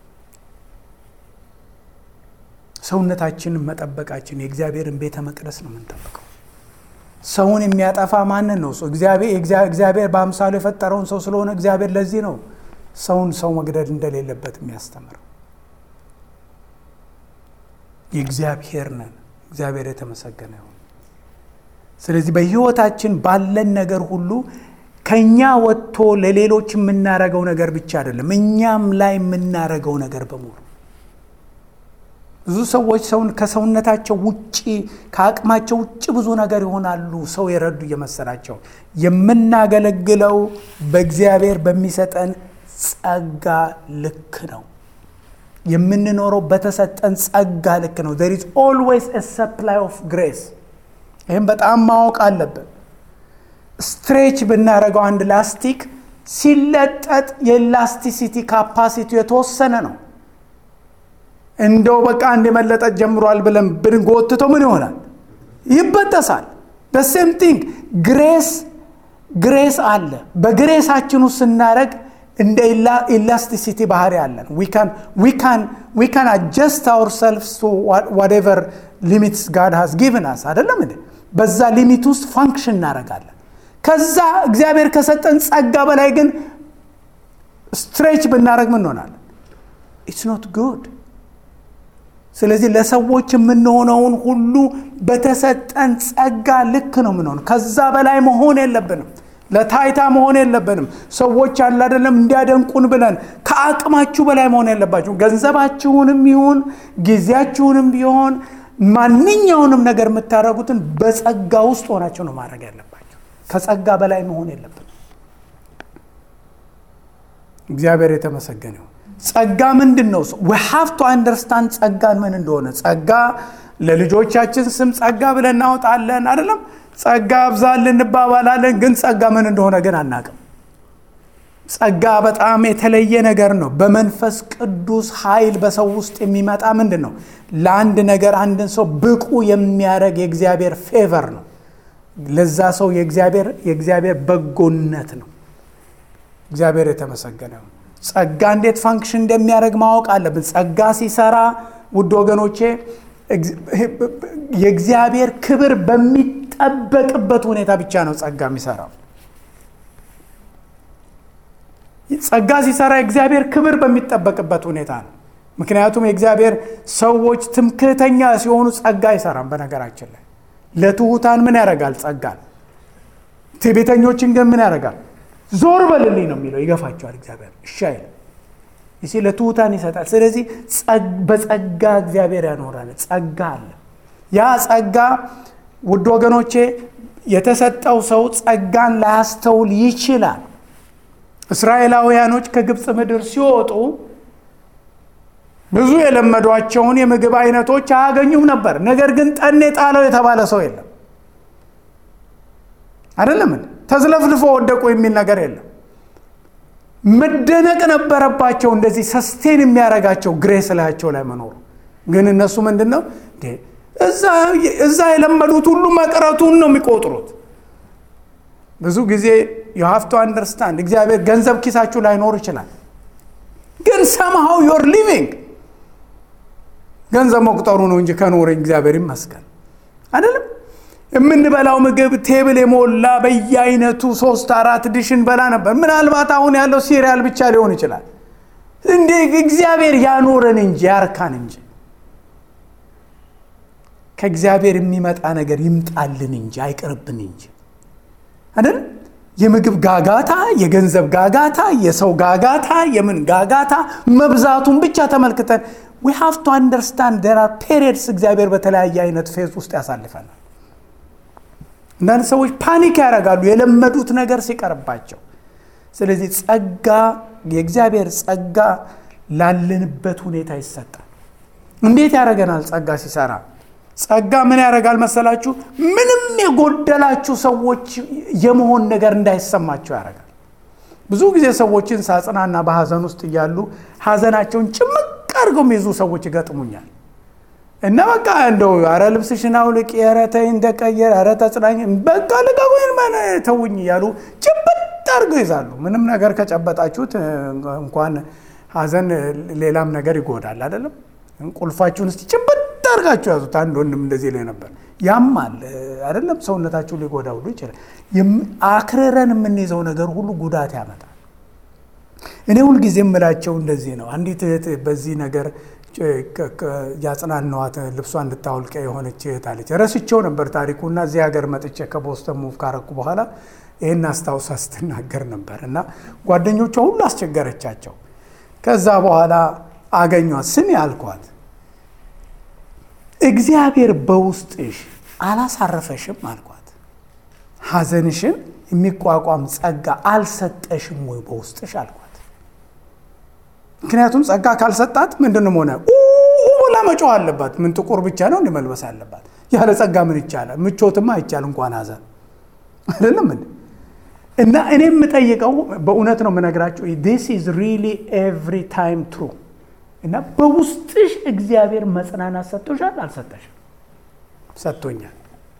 ሰውነታችንን መጠበቃችን የእግዚአብሔርን ቤተ መቅደስ ነው የምንጠብቀው። ሰውን የሚያጠፋ ማንን ነው? እግዚአብሔር በአምሳሉ የፈጠረውን ሰው ስለሆነ እግዚአብሔር ለዚህ ነው ሰውን ሰው መግደል እንደሌለበት የሚያስተምረው። የእግዚአብሔር ነን። እግዚአብሔር የተመሰገነ ይሁን። ስለዚህ በሕይወታችን ባለን ነገር ሁሉ ከእኛ ወጥቶ ለሌሎች የምናረገው ነገር ብቻ አይደለም፣ እኛም ላይ የምናረገው ነገር በሙሉ ብዙ ሰዎች ሰውን ከሰውነታቸው ውጭ ከአቅማቸው ውጭ ብዙ ነገር ይሆናሉ። ሰው የረዱ እየመሰላቸው የምናገለግለው በእግዚአብሔር በሚሰጠን ጸጋ ልክ ነው። የምንኖረው በተሰጠን ጸጋ ልክ ነው። there is always a supply of grace ይህም በጣም ማወቅ አለብን። ስትሬች ብናደርገው አንድ ላስቲክ ሲለጠጥ የኤላስቲሲቲ ካፓሲቲ የተወሰነ ነው። እንደው በቃ አንድ የመለጠጥ ጀምሯል ብለን ብንጎትተው ምን ይሆናል? ይበጠሳል። በሴም ቲንግ ግሬስ ግሬስ አለ። በግሬሳችን ውስጥ ስናደረግ እንደ ኢላስቲሲቲ ባህሪ አለን። ዊ ካን አጀስት አውር ሰልፍስ ቱ ዋትኤቨር ሊሚትስ ጋድ ሃዝ ጊቭን አስ አይደለም እንዴ? በዛ ሊሚት ውስጥ ፋንክሽን እናደርጋለን። ከዛ እግዚአብሔር ከሰጠን ጸጋ በላይ ግን ስትሬች ብናደረግ ምን እንሆናለን? ኢትስ ኖት ጉድ። ስለዚህ ለሰዎች የምንሆነውን ሁሉ በተሰጠን ጸጋ ልክ ነው የምንሆነው። ከዛ በላይ መሆን የለብንም። ለታይታ መሆን የለብንም። ሰዎች አለ አይደለም እንዲያደንቁን ብለን ከአቅማችሁ በላይ መሆን የለባችሁ። ገንዘባችሁንም ይሁን ጊዜያችሁንም ቢሆን ማንኛውንም ነገር የምታደርጉትን በጸጋ ውስጥ ሆናችሁ ነው ማድረግ ያለባቸው። ከጸጋ በላይ መሆን የለብንም። እግዚአብሔር የተመሰገነ ይሁን። ጸጋ ምንድን ነው? ዊ ሃቭ ቱ አንደርስታንድ ጸጋን ምን እንደሆነ። ጸጋ ለልጆቻችን ስም ጸጋ ብለን እናወጣለን አይደለም ጸጋ አብዛል እንባባላለን፣ ግን ጸጋ ምን እንደሆነ ግን አናቅም። ጸጋ በጣም የተለየ ነገር ነው። በመንፈስ ቅዱስ ኃይል በሰው ውስጥ የሚመጣ ምንድን ነው? ለአንድ ነገር አንድን ሰው ብቁ የሚያደርግ የእግዚአብሔር ፌቨር ነው። ለዛ ሰው የእግዚአብሔር በጎነት ነው። እግዚአብሔር የተመሰገነ ነው። ጸጋ እንዴት ፋንክሽን እንደሚያደርግ ማወቅ አለብን። ጸጋ ሲሰራ ውድ ወገኖቼ የእግዚአብሔር ክብር በሚጠበቅበት ሁኔታ ብቻ ነው ጸጋ የሚሰራው። ጸጋ ሲሰራ የእግዚአብሔር ክብር በሚጠበቅበት ሁኔታ ነው። ምክንያቱም የእግዚአብሔር ሰዎች ትምክህተኛ ሲሆኑ ጸጋ አይሰራም። በነገራችን ላይ ለትሑታን ምን ያደርጋል? ጸጋን። ትዕቢተኞችን ግን ምን ያደርጋል? ዞር በልልኝ ነው የሚለው። ይገፋቸዋል እግዚአብሔር እሺ አይልም። ይሲ ለትሑታን ይሰጣል። ስለዚህ በጸጋ እግዚአብሔር ያኖራል። ጸጋ አለ። ያ ጸጋ ውድ ወገኖቼ የተሰጠው ሰው ጸጋን ላያስተውል ይችላል። እስራኤላውያኖች ከግብፅ ምድር ሲወጡ ብዙ የለመዷቸውን የምግብ አይነቶች አያገኙም ነበር። ነገር ግን ጠኔ ጣለው የተባለ ሰው የለም። አይደለም ተዝለፍልፎ ወደቁ የሚል ነገር የለም። መደነቅ ነበረባቸው። እንደዚህ ሰስቴን የሚያደርጋቸው ግሬስ ላያቸው ላይ መኖሩ ግን እነሱ ምንድን ነው እዛ የለመዱት ሁሉ መቅረቱን ነው የሚቆጥሩት። ብዙ ጊዜ ዩ ሃቭ ቱ አንደርስታንድ እግዚአብሔር ገንዘብ ኪሳችሁ ላይኖር ይችላል፣ ግን ሰምሃው ዮር ሊቪንግ ገንዘብ መቁጠሩ ነው እንጂ ከኖረኝ እግዚአብሔር ይመስገን አይደለም። የምንበላው ምግብ ቴብል የሞላ በየአይነቱ ሶስት አራት ዲሽን በላ ነበር። ምናልባት አሁን ያለው ሲሪያል ብቻ ሊሆን ይችላል። እንዴ እግዚአብሔር ያኖረን እንጂ ያርካን እንጂ ከእግዚአብሔር የሚመጣ ነገር ይምጣልን እንጂ አይቅርብን እንጂ አይደል? የምግብ ጋጋታ፣ የገንዘብ ጋጋታ፣ የሰው ጋጋታ፣ የምን ጋጋታ መብዛቱን ብቻ ተመልክተን ዊ ሃቭ ቱ አንደርስታንድ ዴር አር ፔሪየድስ እግዚአብሔር በተለያየ አይነት ፌዝ ውስጥ ያሳልፈናል። አንዳንድ ሰዎች ፓኒክ ያደርጋሉ የለመዱት ነገር ሲቀርባቸው። ስለዚህ ጸጋ የእግዚአብሔር ጸጋ ላለንበት ሁኔታ ይሰጣል። እንዴት ያደርገናል? ጸጋ ሲሰራ ጸጋ ምን ያደርጋል መሰላችሁ? ምንም የጎደላችሁ ሰዎች የመሆን ነገር እንዳይሰማቸው ያደርጋል። ብዙ ጊዜ ሰዎችን ሳጽናና በሀዘን ውስጥ እያሉ ሀዘናቸውን ጭምቅ አድርገው የሚይዙ ሰዎች ይገጥሙኛል። እና በቃ እንደው ኧረ ልብስሽን አውልቂ፣ ኧረ ተይ እንደቀየር፣ ኧረ ተጽናኝ፣ በቃ ልቀቁኝ፣ ተውኝ እያሉ ጭብጥ አድርገው ይዛሉ። ምንም ነገር ከጨበጣችሁት እንኳን ሐዘን ሌላም ነገር ይጎዳል አይደለም። ቁልፋችሁን እስቲ ጭብጥ አድርጋችሁ ያዙት። አንድ ወንድም እንደዚህ ላይ ነበር። ያማል አይደለም፣ ሰውነታችሁ ሊጎዳ ሁሉ ይችላል። አክርረን የምንይዘው ነገር ሁሉ ጉዳት ያመጣል። እኔ ሁልጊዜ የምላቸው እንደዚህ ነው። አንዲት እህት በዚህ ነገር ያጽናናዋት ልብሷ እንድታወልቀ የሆነች እህት አለች። ረስቼው ነበር ታሪኩና እዚህ ሀገር መጥቼ ከቦስተን ሙቭ ካረኩ በኋላ ይህን አስታውሳ ስትናገር ነበር እና ጓደኞቿ ሁሉ አስቸገረቻቸው። ከዛ በኋላ አገኟት። ስሚ አልኳት፣ እግዚአብሔር በውስጥሽ አላሳረፈሽም አልኳት። ሐዘንሽን የሚቋቋም ጸጋ አልሰጠሽም ወይ በውስጥሽ አልኳት። ምክንያቱም ጸጋ ካልሰጣት ምንድንም ሆነ ብላ መጮህ አለባት። ምን ጥቁር ብቻ ነው እንዲመልበስ አለባት? ያለ ጸጋ ምን ይቻላል? ምቾትማ አይቻል እንኳን ሐዘን አይደለም እንዴ? እና እኔ የምጠይቀው በእውነት ነው የምነግራቸው፣ ዲስ ኢዝ ሪሊ ኤቭሪ ታይም ትሩ። እና በውስጥሽ እግዚአብሔር መጽናናት ሰጥቶሻል? አልሰጠሽም? ሰጥቶኛል።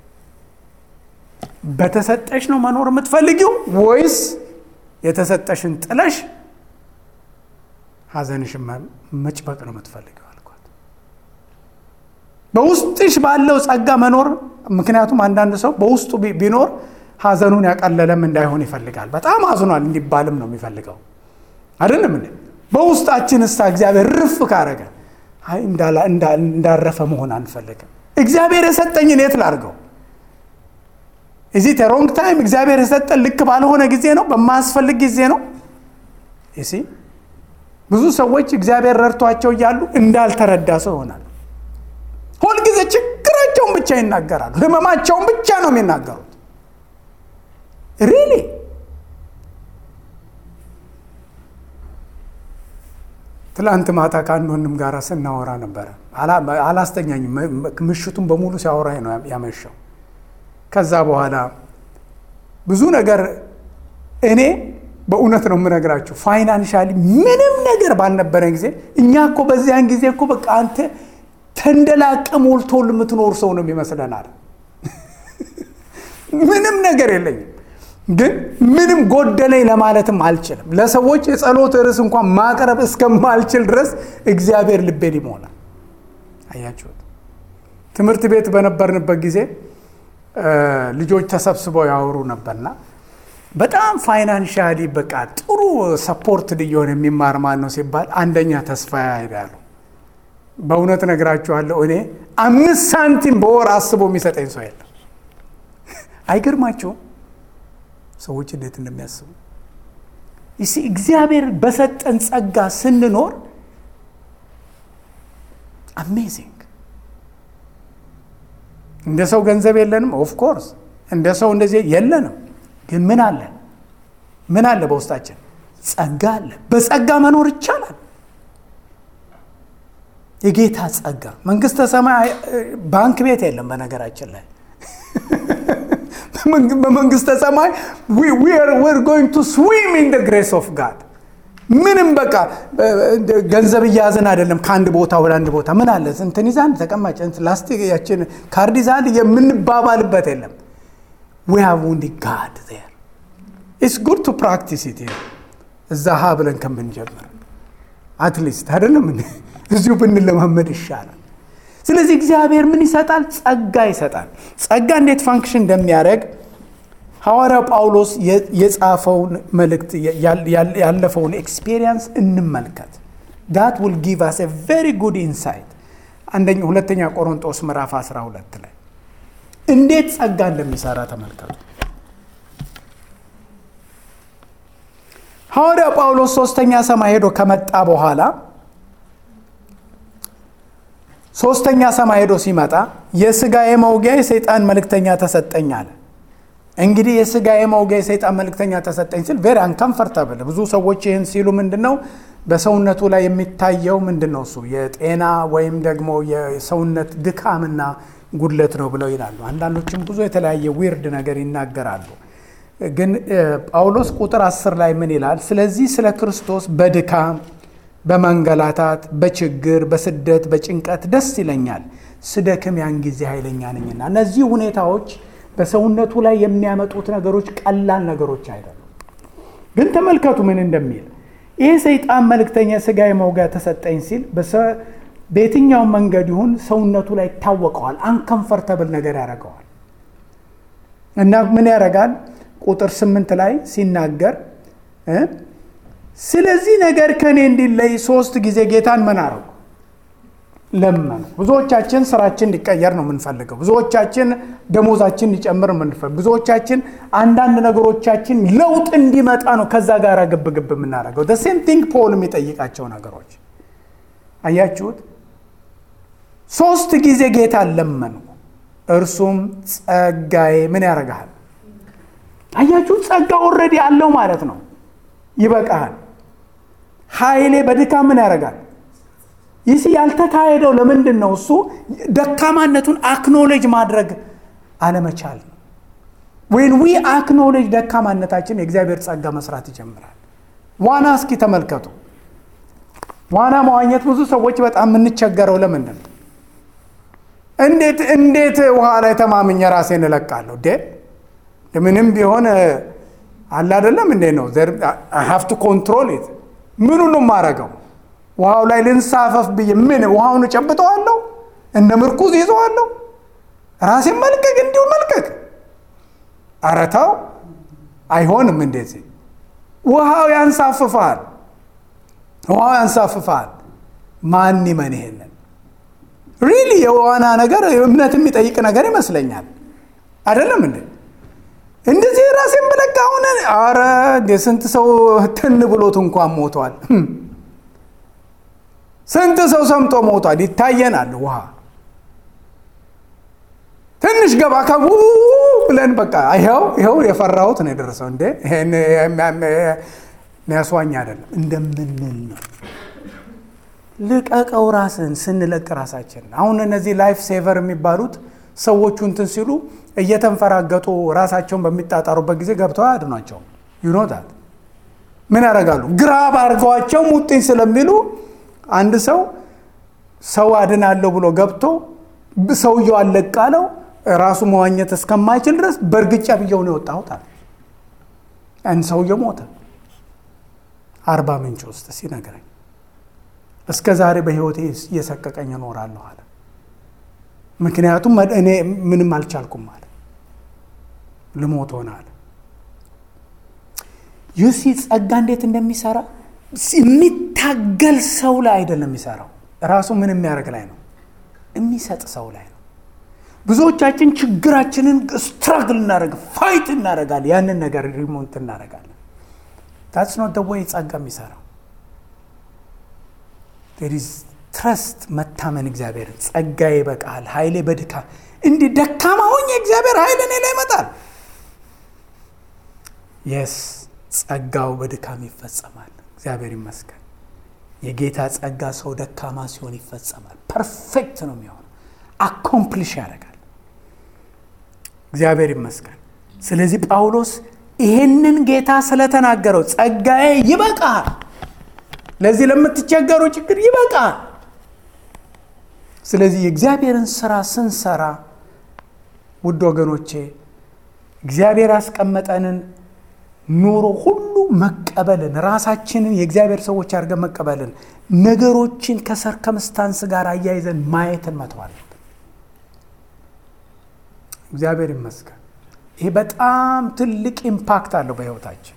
በተሰጠሽ ነው መኖር የምትፈልጊው ወይስ የተሰጠሽን ጥለሽ ሐዘንሽን መጭበቅ ነው የምትፈልገው አልኳት። በውስጥሽ ባለው ጸጋ መኖር። ምክንያቱም አንዳንድ ሰው በውስጡ ቢኖር ሐዘኑን ያቀለለም እንዳይሆን ይፈልጋል። በጣም አዝኗል እንዲባልም ነው የሚፈልገው አይደለም እንዴ? በውስጣችን እስታ እግዚአብሔር ርፍ ካረገ አይ እንዳረፈ መሆን አንፈልግም። እግዚአብሔር የሰጠኝን የት ላድርገው? እዚህ ሮንግ ታይም እግዚአብሔር የሰጠን ልክ ባልሆነ ጊዜ ነው፣ በማያስፈልግ ጊዜ ነው። ይሲ ብዙ ሰዎች እግዚአብሔር ረድቷቸው እያሉ እንዳልተረዳ ሰው ይሆናል። ሁልጊዜ ችግራቸውን ብቻ ይናገራሉ፣ ህመማቸውን ብቻ ነው የሚናገሩት። ሪሊ ትላንት ማታ ከአንድ ወንድም ጋር ስናወራ ነበረ። አላስተኛኝም። ምሽቱን በሙሉ ሲያወራኝ ነው ያመሸው። ከዛ በኋላ ብዙ ነገር እኔ በእውነት ነው የምነግራችሁ፣ ፋይናንሻሊ ምንም ነገር ባልነበረን ጊዜ እኛ እኮ በዚያን ጊዜ እኮ በቃ አንተ ተንደላቀ ሞልቶል የምትኖር ሰው ነው የሚመስለናል። ምንም ነገር የለኝም ግን ምንም ጎደለኝ ለማለትም አልችልም። ለሰዎች የጸሎት ርዕስ እንኳን ማቅረብ እስከማልችል ድረስ እግዚአብሔር ልቤን ይሞላል። አያችሁት? ትምህርት ቤት በነበርንበት ጊዜ ልጆች ተሰብስበው ያወሩ ነበርና በጣም ፋይናንሻሊ በቃ ጥሩ ሰፖርት እየሆነ የሚማር ማን ነው ሲባል አንደኛ ተስፋ ይሄዳሉ። በእውነት ነግራችኋለሁ እኔ አምስት ሳንቲም በወር አስቦ የሚሰጠኝ ሰው የለም። አይገርማችሁም? ሰዎች እንዴት እንደሚያስቡ ይሲ እግዚአብሔር በሰጠን ጸጋ ስንኖር አሜዚንግ። እንደ ሰው ገንዘብ የለንም፣ ኦፍኮርስ እንደ ሰው እንደዚህ የለንም። ግን ምን አለ? ምን አለ? በውስጣችን ጸጋ አለ። በጸጋ መኖር ይቻላል። የጌታ ጸጋ መንግስተ ሰማይ ባንክ ቤት የለም። በነገራችን ላይ በመንግስተ ሰማይ ዌር ጎይንግ ቱ ስዊም ኢን ደ ግሬስ ኦፍ ጋድ። ምንም በቃ ገንዘብ እያያዝን አይደለም ከአንድ ቦታ ወደ አንድ ቦታ ምን አለ እንትን ይዛ አንድ ተቀማጭ ላስቲክ ያችን ካርድ ይዛ አንድ የምንባባልበት የለም። ዊ ሃቭ ኦንሊ ጋድ ዜር ኢትስ ጉድ ቱ ፕራክቲስ ኢት እዛ ሀ ብለን ከምንጀምር አትሊስት አይደለም እዚሁ ብንለማመድ ይሻላል። ስለዚህ እግዚአብሔር ምን ይሰጣል? ጸጋ ይሰጣል። ጸጋ እንዴት ፋንክሽን እንደሚያደርግ ሐዋርያው ጳውሎስ የጻፈውን መልእክት ያለፈውን ኤክስፔሪየንስ እንመልከት። ዳት ውል ጊቭ አስ ኤ ቬሪ ጉድ ኢንሳይት። አንደኛ ሁለተኛ ቆሮንጦስ ምዕራፍ 12 ላይ እንዴት ጸጋ እንደሚሰራ ተመልከቱ። ሐዋርያው ጳውሎስ ሶስተኛ ሰማይ ሄዶ ከመጣ በኋላ ሶስተኛ ሰማይ ሄዶ ሲመጣ የሥጋዬ መውጊያ የሰይጣን መልእክተኛ ተሰጠኝ አለ። እንግዲህ የሥጋዬ መውጊያ የሰይጣን መልእክተኛ ተሰጠኝ ሲል ቬሪ አንከምፈርታብል። ብዙ ሰዎች ይህን ሲሉ ምንድን ነው በሰውነቱ ላይ የሚታየው ምንድን ነው? እሱ የጤና ወይም ደግሞ የሰውነት ድካምና ጉድለት ነው ብለው ይላሉ። አንዳንዶችም ብዙ የተለያየ ዊርድ ነገር ይናገራሉ። ግን ጳውሎስ ቁጥር አስር ላይ ምን ይላል? ስለዚህ ስለ ክርስቶስ በድካም በመንገላታት፣ በችግር፣ በስደት፣ በጭንቀት ደስ ይለኛል። ስደክም ያን ጊዜ ኃይለኛ ነኝና። እነዚህ ሁኔታዎች በሰውነቱ ላይ የሚያመጡት ነገሮች ቀላል ነገሮች አይደሉም። ግን ተመልከቱ ምን እንደሚል ይህ ሰይጣን መልእክተኛ ስጋ መውጊያ ተሰጠኝ ሲል በየትኛው መንገድ ይሁን ሰውነቱ ላይ ይታወቀዋል። አንከንፈርተብል ነገር ያደርገዋል እና ምን ያደርጋል? ቁጥር ስምንት ላይ ሲናገር ስለዚህ ነገር ከእኔ እንዲለይ ሶስት ጊዜ ጌታን ምን አረጉ? ለመኑ። ብዙዎቻችን ስራችን እንዲቀየር ነው የምንፈልገው። ብዙዎቻችን ደሞዛችን እንዲጨምር የምንፈልገው። ብዙዎቻችን አንዳንድ ነገሮቻችን ለውጥ እንዲመጣ ነው ከዛ ጋር ግብ ግብ የምናደርገው። ሴም ቲንግ ፖል የሚጠይቃቸው ነገሮች አያችሁት። ሶስት ጊዜ ጌታ ለመኑ፣ እርሱም ጸጋዬ ምን ያደርግሃል? አያችሁት። ጸጋ ኦልሬዲ አለው ማለት ነው። ይበቃሃል። ኃይሌ በድካም ምን ያደርጋል? ይህ ያልተካሄደው ለምንድን ነው? እሱ ደካማነቱን አክኖሌጅ ማድረግ አለመቻል ነው። ወይን ዊ አክኖሌጅ ደካማነታችን የእግዚአብሔር ጸጋ መስራት ይጀምራል። ዋና እስኪ ተመልከቱ። ዋና መዋኘት ብዙ ሰዎች በጣም የምንቸገረው ለምንድን ነው? እንዴት እንዴት ውሃ ላይ ተማምኘ ራሴን እለቃለሁ? ዴ ምንም ቢሆን አለ አይደለም እንዴ ነው ሀፍቱ ኮንትሮል ምኑ ነው የማረገው? ውሃው ላይ ልንሳፈፍ ብዬ ምን ውሃውን እጨብጠዋለሁ? እንደ ምርኩዝ ይዘዋለሁ? ራሴን መልቀቅ እንዲሁ መልቀቅ? ኧረ ተው አይሆንም። እንደዚህ ውሃው ያንሳፍፋል፣ ውሃው ያንሳፍፋል። ማን ይመን ይሄንን? ሪሊ የዋና ነገር እምነት የሚጠይቅ ነገር ይመስለኛል። አይደለም እንዴ? እንደዚህ ራሴን በለቃ ሆነ። አረ ስንት ሰው ትን ብሎት እንኳን ሞቷል። ስንት ሰው ሰምጦ ሞቷል። ይታየናል። ውሃ ትንሽ ገባ ከቡ ብለን በቃ ይኸው ይኸው የፈራሁት ነው የደረሰው። እንዴ ሚያስዋኝ አይደለም እንደምንል ነው። ልቀቀው ራስን ስንለቅ ራሳችን አሁን እነዚህ ላይፍ ሴቨር የሚባሉት ሰዎቹ እንትን ሲሉ እየተንፈራገጡ ራሳቸውን በሚጣጣሩበት ጊዜ ገብተው አያድኗቸው። ዩኖታት ምን ያደርጋሉ? ግራብ አድርገዋቸው ሙጥኝ ስለሚሉ አንድ ሰው ሰው አድናለሁ ብሎ ገብቶ ሰውየው አለቃለው ራሱ መዋኘት እስከማይችል ድረስ በእርግጫ ብየው ነው የወጣሁት አለ። ያን ሰውየው ሞተ። አርባ ምንጭ ውስጥ ሲነግረኝ እስከ ዛሬ በሕይወቴ እየሰቀቀኝ እኖራለሁ አለ። ምክንያቱም እኔ ምንም አልቻልኩም አለ። ልሞት ሆነ አለ። ዩሲ ጸጋ እንዴት እንደሚሰራ የሚታገል ሰው ላይ አይደለም የሚሰራው። ራሱ ምን የሚያደርግ ላይ ነው? የሚሰጥ ሰው ላይ ነው። ብዙዎቻችን ችግራችንን ስትራግል እናደርግ ፋይት እናደርጋለን። ያንን ነገር ሪሞንት እናደርጋለን። ታትስ ኖት ወይ ጸጋ የሚሰራው ትረስት መታመን እግዚአብሔርን ጸጋዬ ይበቃል፣ ኃይሌ በድካም እንዲህ ደካማ ሆኜ እግዚአብሔር ኃይል እኔ ላይ ይመጣል። የስ ጸጋው በድካም ይፈጸማል። እግዚአብሔር ይመስገን። የጌታ ጸጋ ሰው ደካማ ሲሆን ይፈጸማል። ፐርፌክት ነው የሚሆነው፣ አኮምፕሊሽ ያደርጋል። እግዚአብሔር ይመስገን። ስለዚህ ጳውሎስ ይሄንን ጌታ ስለተናገረው ጸጋዬ ይበቃል፣ ለዚህ ለምትቸገሩ ችግር ይበቃል። ስለዚህ የእግዚአብሔርን ስራ ስንሰራ ውድ ወገኖቼ እግዚአብሔር ያስቀመጠንን ኑሮ ሁሉ መቀበልን ራሳችንን የእግዚአብሔር ሰዎች አድርገን መቀበልን ነገሮችን ከሰርከምስታንስ ጋር አያይዘን ማየትን መተዋለን። እግዚአብሔር ይመስገን። ይሄ በጣም ትልቅ ኢምፓክት አለው በሕይወታችን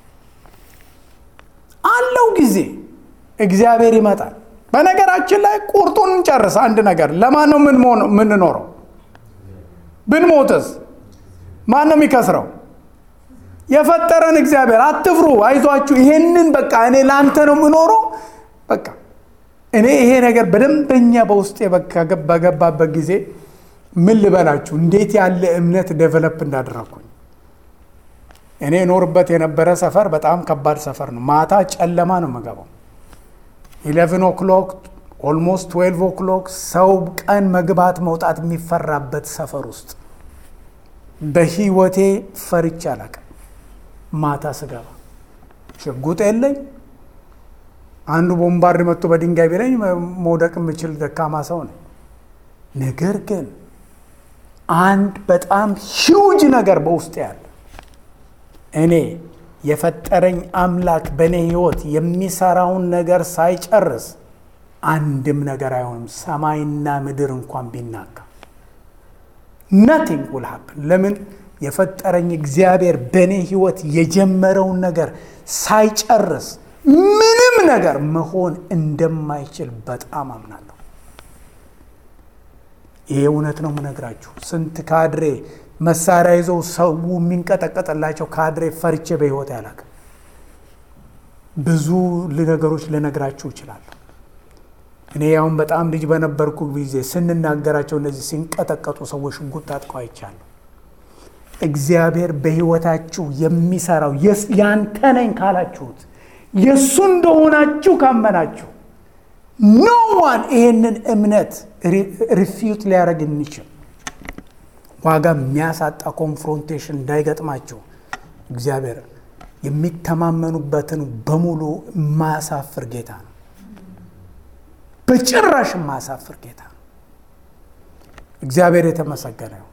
አለው ጊዜ እግዚአብሔር ይመጣል። በነገራችን ላይ ቁርጡን እንጨርስ። አንድ ነገር ለማን ነው የምንኖረው? ብንሞትስ ማን ነው የሚከስረው? የፈጠረን እግዚአብሔር። አትፍሩ፣ አይዟችሁ። ይሄንን በቃ እኔ ለአንተ ነው የምኖረው። በቃ እኔ ይሄ ነገር በደንበኛ በውስጤ በገባበት ጊዜ ምን ልበላችሁ፣ እንዴት ያለ እምነት ዴቨሎፕ እንዳደረግኩኝ። እኔ እኖርበት የነበረ ሰፈር በጣም ከባድ ሰፈር ነው። ማታ ጨለማ ነው የምገባው። ኢሌቨን ኦክሎክ ኦልሞስት ትዌልቭ ኦክሎክ ሰው ቀን መግባት መውጣት የሚፈራበት ሰፈር ውስጥ በህይወቴ ፈርቼ አላውቅም። ማታ ስገባ ሽጉጥ የለኝ። አንዱ ቦምባርድ መጥቶ በድንጋይ ቢለኝ መውደቅ የምችል ደካማ ሰው ነኝ። ነገር ግን አንድ በጣም ሂውጅ ነገር በውስጥ ያለ እኔ የፈጠረኝ አምላክ በእኔ ሕይወት የሚሰራውን ነገር ሳይጨርስ አንድም ነገር አይሆንም። ሰማይና ምድር እንኳን ቢናጋ ነቲንግ ውል ሀፕን። ለምን የፈጠረኝ እግዚአብሔር በእኔ ሕይወት የጀመረውን ነገር ሳይጨርስ ምንም ነገር መሆን እንደማይችል በጣም አምናለሁ። ይሄ እውነት ነው የምነግራችሁ። ስንት ካድሬ መሳሪያ ይዘው ሰው የሚንቀጠቀጥላቸው ካድሬ ፈርቼ በሕይወት ያላቅ ብዙ ነገሮች ልነግራችሁ እችላለሁ። እኔ ያሁን በጣም ልጅ በነበርኩ ጊዜ ስንናገራቸው እነዚህ ሲንቀጠቀጡ ሰዎች ሽጉጥ ታጥቀው አይቻለሁ። እግዚአብሔር በሕይወታችሁ የሚሰራው ያንተ ነኝ ካላችሁት የእሱ እንደሆናችሁ ካመናችሁ ኖ ዋን ይሄንን እምነት ሪፊዩት ሊያደርግ የሚችል ዋጋ የሚያሳጣ ኮንፍሮንቴሽን እንዳይገጥማችሁ እግዚአብሔር የሚተማመኑበትን በሙሉ የማያሳፍር ጌታ ነው። በጭራሽ የማያሳፍር ጌታ ነው። እግዚአብሔር የተመሰገነ ነው።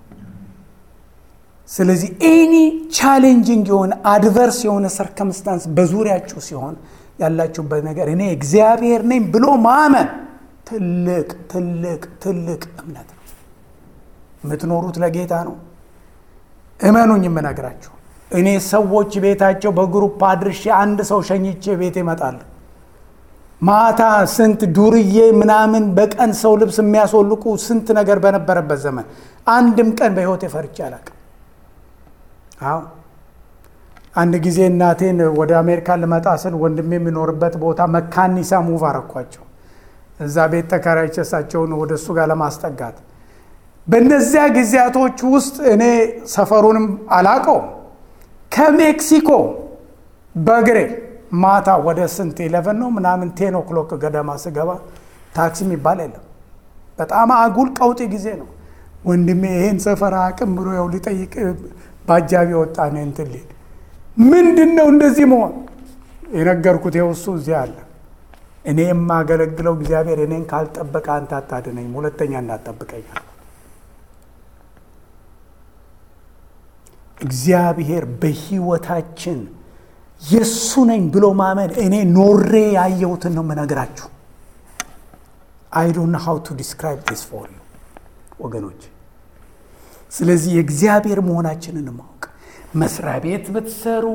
ስለዚህ ኤኒ ቻሌንጂንግ የሆነ አድቨርስ የሆነ ሰርከምስታንስ በዙሪያችሁ ሲሆን ያላችሁበት ነገር እኔ እግዚአብሔር ነኝ ብሎ ማመን ትልቅ ትልቅ ትልቅ እምነት ነው። የምትኖሩት ለጌታ ነው። እመኑኝ የምነግራችሁ እኔ ሰዎች ቤታቸው በግሩፕ አድርሼ አንድ ሰው ሸኝቼ ቤት ይመጣሉ። ማታ ስንት ዱርዬ ምናምን በቀን ሰው ልብስ የሚያስወልቁ ስንት ነገር በነበረበት ዘመን አንድም ቀን በሕይወቴ ፈርቼ አላውቅም። አዎ አንድ ጊዜ እናቴን ወደ አሜሪካ ልመጣ ስል ወንድሜ የሚኖርበት ቦታ መካኒሳ ሙቭ አረኳቸው። እዛ ቤት ተከራይቼ እሳቸውን ወደ እሱ ጋር ለማስጠጋት በእነዚያ ጊዜያቶች ውስጥ እኔ ሰፈሩንም አላቀውም። ከሜክሲኮ በእግሬ ማታ ወደ ስንት ኢለቨን ነው ምናምን ቴን ኦክሎክ ገደማ ስገባ ታክሲ የሚባል የለም። በጣም አጉል ቀውጢ ጊዜ ነው። ወንድሜ ይሄን ሰፈር አቅም ብሎ ያው ሊጠይቅ በአጃቢ ወጣ ነው እንትን ሊል ምንድን ነው እንደዚህ መሆን የነገርኩት ይኸው እሱ እዚህ አለ። እኔ የማገለግለው እግዚአብሔር እኔን ካልጠበቀ አንተ አታድነኝም፣ ሁለተኛ እንዳትጠብቀኛል። እግዚአብሔር በሕይወታችን የእሱ ነኝ ብሎ ማመን እኔ ኖሬ ያየሁትን ነው የምነግራችሁ። አይ ዶንት ኖ ሃው ቱ ዲስክራይብ ዲስ ፎር ዩ ወገኖች። ስለዚህ የእግዚአብሔር መሆናችንን ማወቅ መስሪያ ቤት ብትሰሩ፣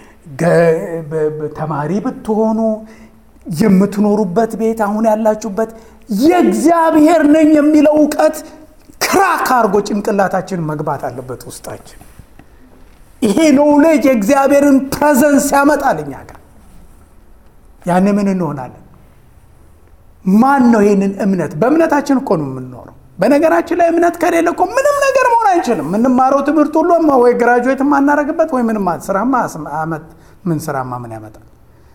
ተማሪ ብትሆኑ፣ የምትኖሩበት ቤት አሁን ያላችሁበት የእግዚአብሔር ነኝ የሚለው እውቀት ክራክ አድርጎ ጭንቅላታችን መግባት አለበት ውስጣችን። ይሄ ኖውሌጅ የእግዚአብሔርን ፕሬዘንስ ያመጣል እኛ ጋር። ያን ምን እንሆናለን? ማን ነው ይህንን እምነት? በእምነታችን እኮ ነው የምንኖረው። በነገራችን ላይ እምነት ከሌለ እኮ ምንም ነገር መሆን አይችልም። የምንማረው ትምህርት ሁሉ ወይ ግራጁዌት የማናረግበት ወይ ምንም ስራማ ምን ስራማ ምን ያመጣል?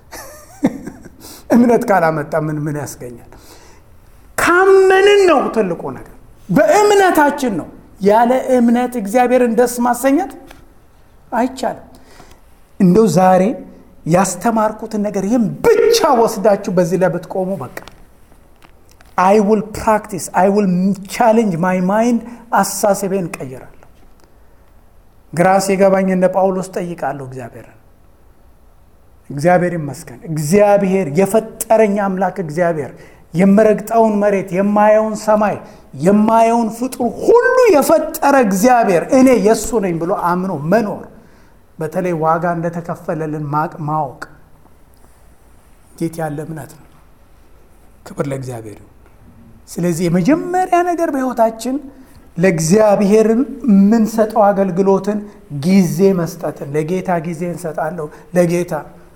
እምነት ካላመጣ ምን ምን ያስገኛል? ካመንን ነው ትልቁ ነገር። በእምነታችን ነው። ያለ እምነት እግዚአብሔርን ደስ ማሰኘት አይቻልም። እንደው ዛሬ ያስተማርኩትን ነገር ይህም ብቻ ወስዳችሁ በዚህ ላይ ብትቆሙ በቃ አይ ውል ፕራክቲስ አይ ውል ቻሌንጅ ማይ ማይንድ አሳሰቤን ቀይራለሁ። ግራ ሲገባኝ እንደ ጳውሎስ ጠይቃለሁ እግዚአብሔርን። እግዚአብሔር ይመስገን። እግዚአብሔር የፈጠረኝ አምላክ እግዚአብሔር የምረግጠውን መሬት የማየውን ሰማይ የማየውን ፍጡር ሁሉ የፈጠረ እግዚአብሔር እኔ የእሱ ነኝ ብሎ አምኖ መኖር በተለይ ዋጋ እንደተከፈለልን ማወቅ እንዴት ያለ እምነት ነው! ክብር ለእግዚአብሔር። ስለዚህ የመጀመሪያ ነገር በሕይወታችን ለእግዚአብሔርን የምንሰጠው አገልግሎትን ጊዜ መስጠትን፣ ለጌታ ጊዜ እንሰጣለሁ ለጌታ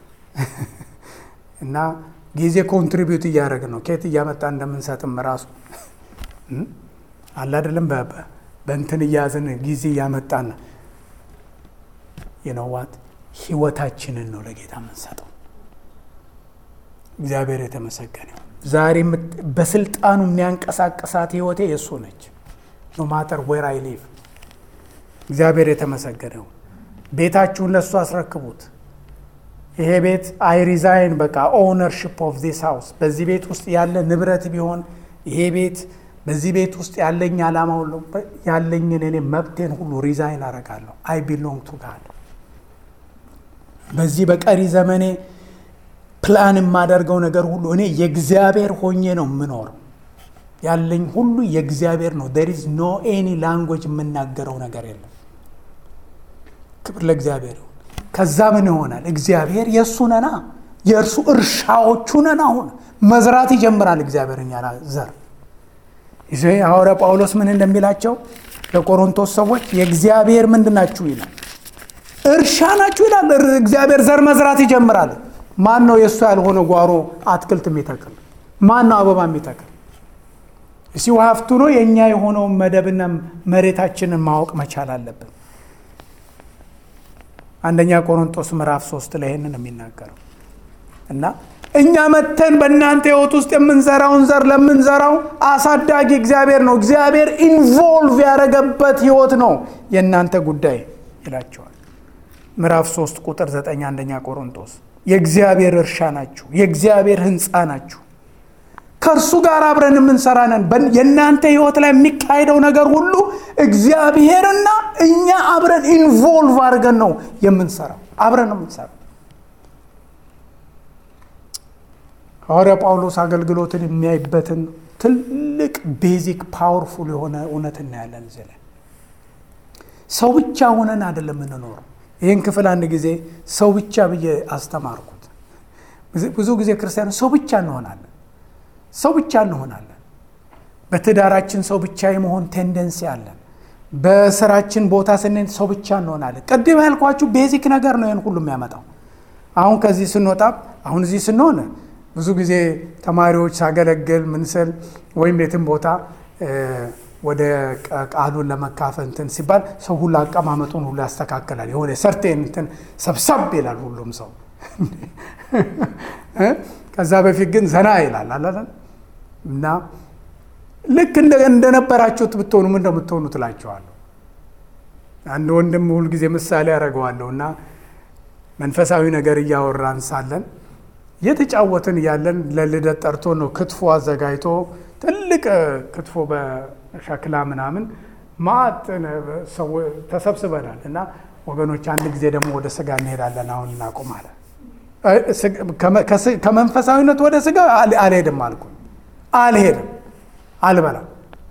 እና ጊዜ ኮንትሪቢዩት እያደረግን ነው። ከየት እያመጣ እንደምንሰጥም ራሱ አለ አይደለም። በእንትን እያዝን ጊዜ እያመጣን የነዋት ህይወታችንን ነው ለጌታ የምንሰጠው። እግዚአብሔር የተመሰገነ ዛሬ በስልጣኑ የሚያንቀሳቀሳት ህይወቴ የእሱ ነች። ኖ ማተር ዌር አይ ሊቭ። እግዚአብሔር የተመሰገነው። ቤታችሁን ለእሱ አስረክቡት። ይሄ ቤት አይ ሪዛይን በቃ ኦውነርሽፕ ኦፍ ዲስ ሃውስ በዚህ ቤት ውስጥ ያለ ንብረት ቢሆን ይሄ ቤት በዚህ ቤት ውስጥ ያለኝ ዓላማ ሁሉ ያለኝን እኔ መብቴን ሁሉ ሪዛይን አረጋለሁ። አይ ቢሎንግ ቱ ጋድ። በዚህ በቀሪ ዘመኔ ፕላን የማደርገው ነገር ሁሉ እኔ የእግዚአብሔር ሆኜ ነው የምኖረው። ያለኝ ሁሉ የእግዚአብሔር ነው። ዴር ኢዝ ኖ ኤኒ ላንጉጅ የምናገረው ነገር የለም። ክብር ለእግዚአብሔር ይሁን። ከዛ ምን ይሆናል? እግዚአብሔር የእሱ ነና፣ የእርሱ እርሻዎቹ ነን። አሁን መዝራት ይጀምራል እግዚአብሔር እኛ ዘር ይዘ ሐዋርያ ጳውሎስ ምን እንደሚላቸው ለቆሮንቶስ ሰዎች የእግዚአብሔር ምንድን ናችሁ ይላል፣ እርሻ ናችሁ ይላል። እግዚአብሔር ዘር መዝራት ይጀምራል። ማን ነው የእሱ ያልሆነ ጓሮ አትክልት የሚተክል? ማን ነው አበባ የሚተክል? እሲ ሀፍቱ ነው የእኛ የሆነውን መደብና መሬታችንን ማወቅ መቻል አለብን። አንደኛ ቆሮንቶስ ምዕራፍ ሶስት ላይ ይህንን የሚናገረው እና እኛ መተን በእናንተ ህይወት ውስጥ የምንዘራውን ዘር ለምንዘራው አሳዳጊ እግዚአብሔር ነው። እግዚአብሔር ኢንቮልቭ ያደረገበት ህይወት ነው የእናንተ ጉዳይ ይላቸዋል። ምዕራፍ 3 ቁጥር 9 አንደኛ ቆሮንቶስ የእግዚአብሔር እርሻ ናችሁ፣ የእግዚአብሔር ህንፃ ናችሁ፣ ከእርሱ ጋር አብረን የምንሰራ ነን። የእናንተ ህይወት ላይ የሚካሄደው ነገር ሁሉ እግዚአብሔርና እኛ አብረን ኢንቮልቭ አድርገን ነው የምንሰራው፣ አብረን ነው የምንሰራው። ሐዋርያ ጳውሎስ አገልግሎትን የሚያይበትን ትልቅ ቤዚክ ፓወርፉል የሆነ እውነት እናያለን እዚህ ላይ። ሰው ብቻ ሆነን አይደለም የምንኖረው። ይህን ክፍል አንድ ጊዜ ሰው ብቻ ብዬ አስተማርኩት። ብዙ ጊዜ ክርስቲያኖች ሰው ብቻ እንሆናለን፣ ሰው ብቻ እንሆናለን። በትዳራችን ሰው ብቻ የመሆን ቴንደንሲ አለን። በስራችን ቦታ ስንሄድ ሰው ብቻ እንሆናለን። ቅድም ያልኳችሁ ቤዚክ ነገር ነው ይህን ሁሉ የሚያመጣው። አሁን ከዚህ ስንወጣ አሁን እዚህ ስንሆን ብዙ ጊዜ ተማሪዎች ሳገለግል ምን ስል ወይም የትም ቦታ ወደ ቃሉን ለመካፈል እንትን ሲባል ሰው ሁሉ አቀማመጡን ሁሉ ያስተካክላል። የሆነ ሰርቴን እንትን ሰብሰብ ይላል ሁሉም ሰው። ከዛ በፊት ግን ዘና ይላል አላለን እና ልክ እንደነበራችሁት ብትሆኑ ምን እንደምትሆኑ ትላቸዋለሁ። አንድ ወንድም ሁልጊዜ ምሳሌ ያደርገዋለሁ እና መንፈሳዊ ነገር እያወራን ሳለን የተጫወትን እያለን ለልደት ጠርቶ ነው ክትፎ አዘጋጅቶ ትልቅ ክትፎ በሸክላ ምናምን ማት ተሰብስበናል እና ወገኖች አንድ ጊዜ ደግሞ ወደ ስጋ እንሄዳለን አሁን እናቁማለን። ከመንፈሳዊነት ወደ ስጋ አልሄድም አልኩ። አልሄድም፣ አልበላም።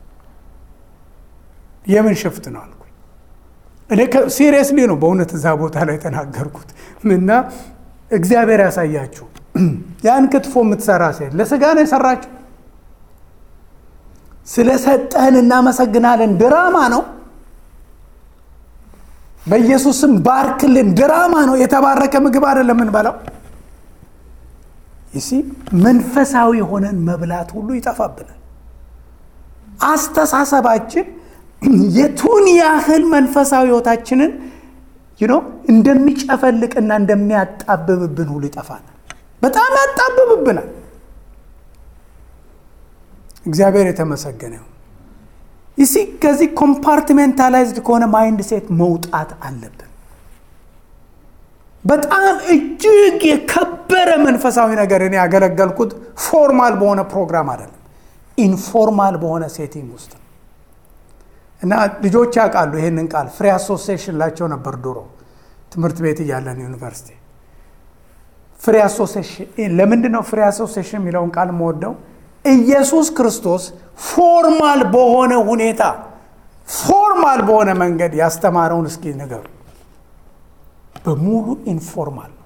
የምን ሽፍት ነው አልኩኝ። እኔ ሲሪየስሊ ነው በእውነት እዛ ቦታ ላይ የተናገርኩት እና እግዚአብሔር ያሳያችሁ ያን ክትፎ የምትሰራ ሴት ለስጋ ነው የሰራችው። ስለሰጠህን እናመሰግናለን። ድራማ ነው። በኢየሱስም ባርክልን። ድራማ ነው። የተባረከ ምግብ አይደለም የምንበላው። ይሲ መንፈሳዊ ሆነን መብላት ሁሉ ይጠፋብናል። አስተሳሰባችን የቱን ያህል መንፈሳዊ ህይወታችንን ይኖ እንደሚጨፈልቅና እንደሚያጣብብብን ሁሉ ይጠፋናል። በጣም ያጣብብብናል። እግዚአብሔር የተመሰገነ ይሁን። ይሲ ከዚህ ኮምፓርትሜንታላይዝድ ከሆነ ማይንድ ሴት መውጣት አለብን። በጣም እጅግ የከበረ መንፈሳዊ ነገር እኔ ያገለገልኩት ፎርማል በሆነ ፕሮግራም አይደለም፣ ኢንፎርማል በሆነ ሴቲንግ ውስጥ እና ልጆች ያውቃሉ ይህንን ቃል ፍሪ አሶሲዬሽን ላቸው ነበር ድሮ ትምህርት ቤት እያለን ዩኒቨርሲቲ ፍሪ አሶሲዬሽን ለምንድን ነው ፍሪ አሶሲዬሽን የሚለውን ቃል መወደው ኢየሱስ ክርስቶስ ፎርማል በሆነ ሁኔታ ፎርማል በሆነ መንገድ ያስተማረውን እስኪ ንገሩ በሙሉ ኢንፎርማል ነው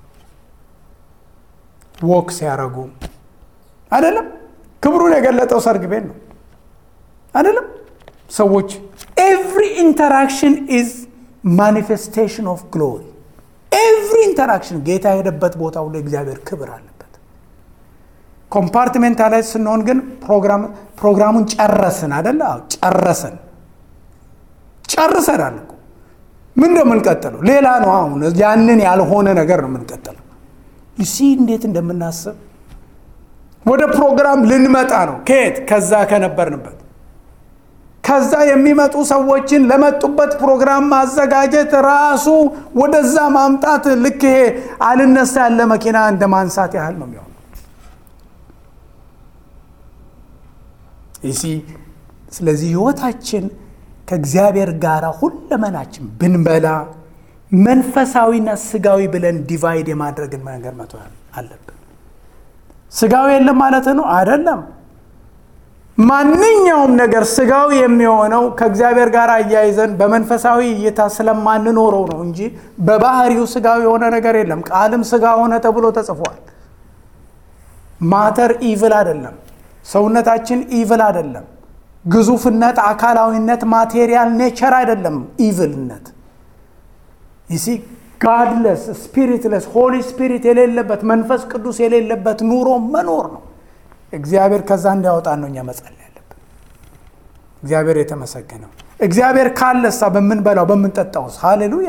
ወክ ሲያደርጉ አይደለም ክብሩን የገለጠው ሰርግ ቤት ነው አይደለም ሰዎች ኤቭሪ ኢንተራክሽን ኢዝ ማኒፌስቴሽን ኦፍ ግሎሪ ኤቭሪ ኢንተራክሽን ጌታ የሄደበት ቦታ ሁሉ እግዚአብሔር ክብር አለበት ኮምፓርትሜንታላይዝ ስንሆን ግን ፕሮግራሙን ጨረስን አደለ ጨረስን ጨርሰናል እኮ ምን ነው የምንቀጥለው ሌላ ነው አሁን ያንን ያልሆነ ነገር ነው የምንቀጥለው ይሲ እንዴት እንደምናስብ ወደ ፕሮግራም ልንመጣ ነው ከየት ከዛ ከነበርንበት ከዛ የሚመጡ ሰዎችን ለመጡበት ፕሮግራም ማዘጋጀት ራሱ ወደዛ ማምጣት ልክ ይሄ አልነሳ ያለ መኪና እንደ ማንሳት ያህል ነው የሚሆነው። ይሲ ስለዚህ ህይወታችን ከእግዚአብሔር ጋር ሁለመናችን ብንበላ መንፈሳዊና ስጋዊ ብለን ዲቫይድ የማድረግን ነገር መቶ አለብን። ስጋዊ የለም ማለት ነው አይደለም። ማንኛውም ነገር ስጋዊ የሚሆነው ከእግዚአብሔር ጋር አያይዘን በመንፈሳዊ እይታ ስለማንኖረው ነው እንጂ በባህሪው ስጋዊ የሆነ ነገር የለም። ቃልም ስጋ ሆነ ተብሎ ተጽፏል። ማተር ኢቭል አይደለም። ሰውነታችን ኢቭል አይደለም። ግዙፍነት፣ አካላዊነት፣ ማቴሪያል ኔቸር አይደለም ኢቭልነት ይሲ ጋድለስ ስፒሪትለስ ሆሊ ስፒሪት የሌለበት መንፈስ ቅዱስ የሌለበት ኑሮ መኖር ነው። እግዚአብሔር ከዛ እንዲያወጣን ነው እኛ መጸለይ ያለብን። እግዚአብሔር የተመሰገነው። እግዚአብሔር ካለሳ በምንበላው በምንጠጣውስ፣ ሃሌሉያ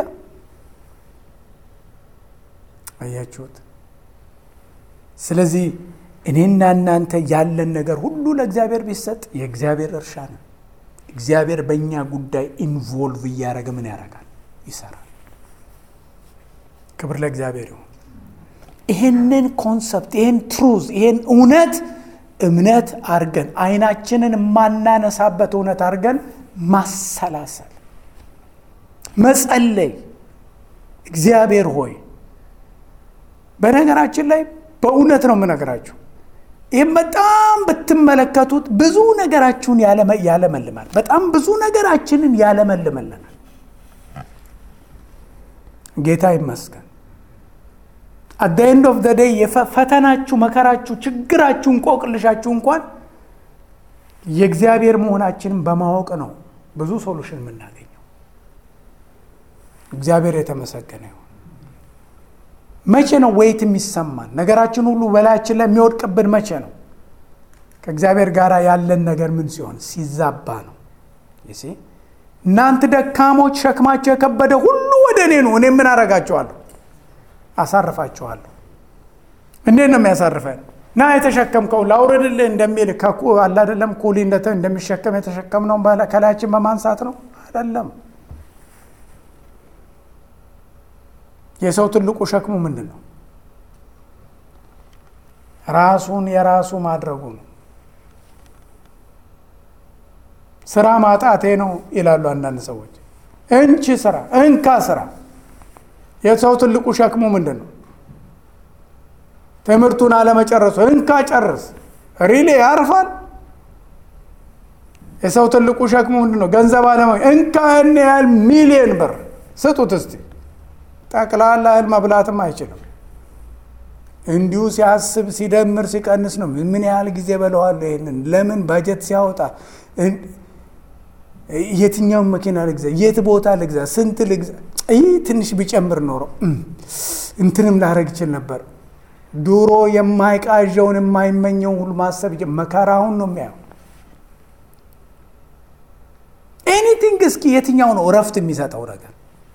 አያችሁት። ስለዚህ እኔና እናንተ ያለን ነገር ሁሉ ለእግዚአብሔር ቢሰጥ የእግዚአብሔር እርሻ ነው። እግዚአብሔር በእኛ ጉዳይ ኢንቮልቭ እያደረገ ምን ያደርጋል? ይሰራል። ክብር ለእግዚአብሔር ይሁን። ይህንን ኮንሰፕት ይህን ትሩዝ ይህን እውነት እምነት አድርገን አይናችንን የማናነሳበት እውነት አድርገን ማሰላሰል፣ መጸለይ። እግዚአብሔር ሆይ በነገራችን ላይ በእውነት ነው የምነግራችሁ። ይህም በጣም ብትመለከቱት ብዙ ነገራችሁን ያለመልማል። በጣም ብዙ ነገራችንን ያለመልመልናል። ጌታ ይመስገን። አት ኤንድ ኦፍ ዘ ዴይ ፈተናችሁ፣ መከራችሁ፣ ችግራችሁ፣ እንቆቅልሻችሁ እንኳን የእግዚአብሔር መሆናችንን በማወቅ ነው ብዙ ሶሉሽን የምናገኘው። እግዚአብሔር የተመሰገነ ይሁን። መቼ ነው ወይት የሚሰማን ነገራችን ሁሉ በላያችን ላይ የሚወድቅብን መቼ ነው? ከእግዚአብሔር ጋር ያለን ነገር ምን ሲሆን ሲዛባ ነው። እናንተ ደካሞች ሸክማቸው የከበደ ሁሉ ወደ እኔ ነው፣ እኔ ምን አረጋቸዋለሁ? አሳርፋቸዋለሁ። እንዴት ነው የሚያሳርፈን? ና የተሸከምከው ላውርድልህ እንደሚል አለ አይደለም። ኩሊ እንደሚሸከም የተሸከምነው ከላያችን በማንሳት ነው አይደለም። የሰው ትልቁ ሸክሙ ምንድን ነው? ራሱን የራሱ ማድረጉ ነው። ስራ ማጣቴ ነው ይላሉ አንዳንድ ሰዎች። እንቺ ስራ እንካ ስራ። የሰው ትልቁ ሸክሙ ምንድን ነው? ትምህርቱን አለመጨረሱ። እንካ ጨርስ። ሪሌ ያርፋል። የሰው ትልቁ ሸክሙ ምንድን ነው? ገንዘብ አለማ እንካ ያን ያህል ሚሊየን ብር ስጡት እስቲ ጠቅላላ እህል መብላትም አይችልም። እንዲሁ ሲያስብ ሲደምር ሲቀንስ ነው። ምን ያህል ጊዜ በለዋለሁ ይሄንን ለምን ባጀት ሲያወጣ የትኛውን መኪና ልግዛ፣ የት ቦታ ልግዛ፣ ስንት ልግዛ፣ ይህ ትንሽ ቢጨምር ኖሮ እንትንም ላረግ ይችል ነበር። ድሮ የማይቃዣውን የማይመኘውን ሁሉ ማሰብ መከራውን ነው የሚያየው። ኤኒቲንግ እስኪ የትኛው ነው እረፍት የሚሰጠው ነገር?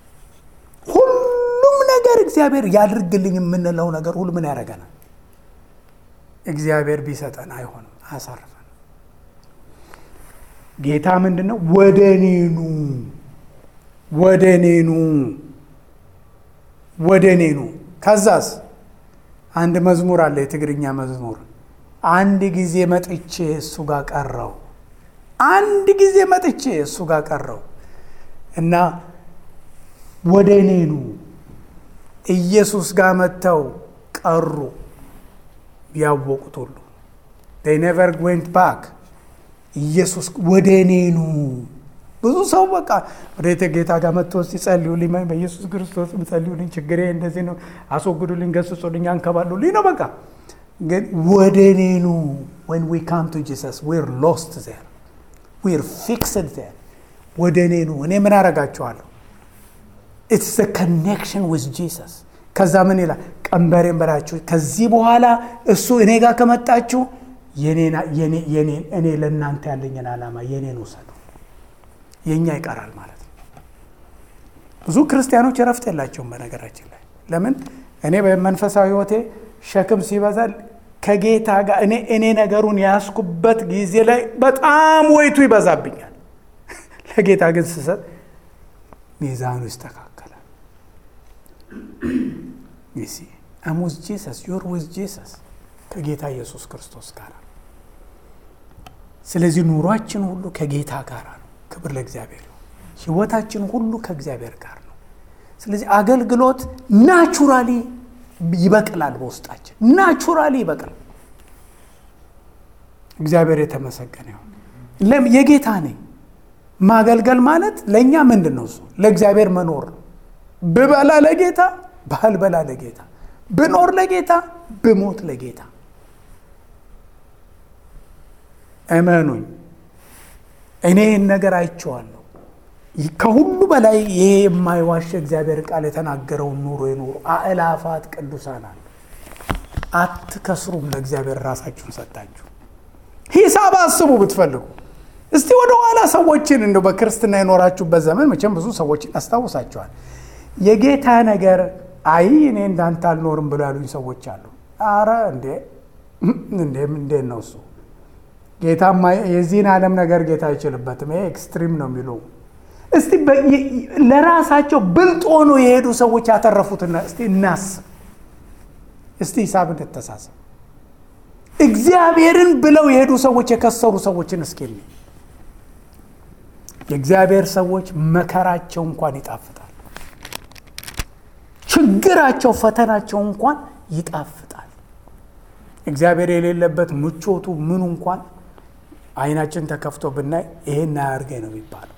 ሁሉም ነገር እግዚአብሔር ያድርግልኝ የምንለው ነገር ሁሉ ምን ያደርገናል? እግዚአብሔር ቢሰጠን አይሆንም፣ አያሳርፈን። ጌታ ምንድን ነው? ወደ እኔኑ ወደ እኔኑ ወደ እኔኑ። ከዛስ አንድ መዝሙር አለ፣ የትግርኛ መዝሙር። አንድ ጊዜ መጥቼ እሱ ጋር ቀረው፣ አንድ ጊዜ መጥቼ እሱ ጋር ቀረው እና ወደ እኔኑ ኢየሱስ ጋር መጥተው ቀሩ ያወቁት ሁሉ ኔቨር ዌንት ባክ ኢየሱስ ወደ እኔኑ ብዙ ሰው በቃ ወደ ጌታ ጋር መጥቶ ሲጸልዩልኝ በኢየሱስ ክርስቶስ ጸልዩልኝ፣ ችግሬ እንደዚህ ነው፣ አስወግዱልኝ፣ ገስጹልኝ፣ አንከባሉልኝ ነው በቃ። ግን ወደ እኔኑ ወን ዊ ካም ቱ ጂሰስ ዊር ሎስት ዜር ዊር ፊክስድ ዜር ወደ እኔኑ እኔ ምን አረጋችኋለሁ? ኢትስ ኮኔክሽን ዊዝ ጂሰስ። ከዛ ምን ይላል? ቀንበሬን በላችሁ ከዚህ በኋላ እሱ እኔ ጋር ከመጣችሁ እኔ ለእናንተ ያለኝን ዓላማ የኔን ውሰዱ። የእኛ ይቀራል ማለት ነው። ብዙ ክርስቲያኖች እረፍት የላቸውም በነገራችን ላይ ለምን? እኔ በመንፈሳዊ ሕይወቴ ሸክም ሲበዛል ከጌታ ጋር እኔ እኔ ነገሩን ያስኩበት ጊዜ ላይ በጣም ወይቱ ይበዛብኛል። ለጌታ ግን ስሰጥ ሚዛኑ ይስተካከላል። ይሲ አም ዊዝ ጂሰስ ዩር ዊዝ ጂሰስ ከጌታ ኢየሱስ ክርስቶስ ጋር ስለዚህ ኑሯችን ሁሉ ከጌታ ጋር ነው። ክብር ለእግዚአብሔር። ህይወታችን ሁሉ ከእግዚአብሔር ጋር ነው። ስለዚህ አገልግሎት ናቹራሊ ይበቅላል፣ በውስጣችን ናቹራሊ ይበቅላል። እግዚአብሔር የተመሰገነ ይሁን። ለም የጌታ ነኝ። ማገልገል ማለት ለእኛ ምንድን ነው? እሱ ለእግዚአብሔር መኖር ነው። ብበላ ለጌታ፣ ባልበላ ለጌታ፣ ብኖር ለጌታ፣ ብሞት ለጌታ። እመኑኝ፣ እኔ ይህን ነገር አይቼዋለሁ። ከሁሉ በላይ ይሄ የማይዋሽ እግዚአብሔር ቃል የተናገረውን ኑሮ የኖሩ አእላፋት ቅዱሳን አሉ። አትከስሩም። ለእግዚአብሔር ራሳችሁን ሰጣችሁ። ሂሳብ አስቡ ብትፈልጉ። እስቲ ወደ ኋላ ሰዎችን እንደው በክርስትና የኖራችሁበት ዘመን መቼም ብዙ ሰዎችን ያስታውሳቸዋል። የጌታ ነገር አይ እኔ እንዳንተ አልኖርም ብሎ ያሉኝ ሰዎች አሉ። አረ እንዴ እንዴ እንዴት ነው እሱ ጌታማ የዚህን ዓለም ነገር ጌታ አይችልበትም። ይሄ ኤክስትሪም ነው የሚሉ እስቲ ለራሳቸው ብልጥ ሆኖ የሄዱ ሰዎች ያተረፉትና እስቲ እናስብ። እስቲ ሂሳብ እንተሳሰብ። እግዚአብሔርን ብለው የሄዱ ሰዎች የከሰሩ ሰዎችን እስኪ የእግዚአብሔር ሰዎች መከራቸው እንኳን ይጣፍጣል። ችግራቸው፣ ፈተናቸው እንኳን ይጣፍጣል። እግዚአብሔር የሌለበት ምቾቱ ምኑ እንኳን አይናችን ተከፍቶ ብናይ ይሄን አያርገኝ ነው የሚባለው።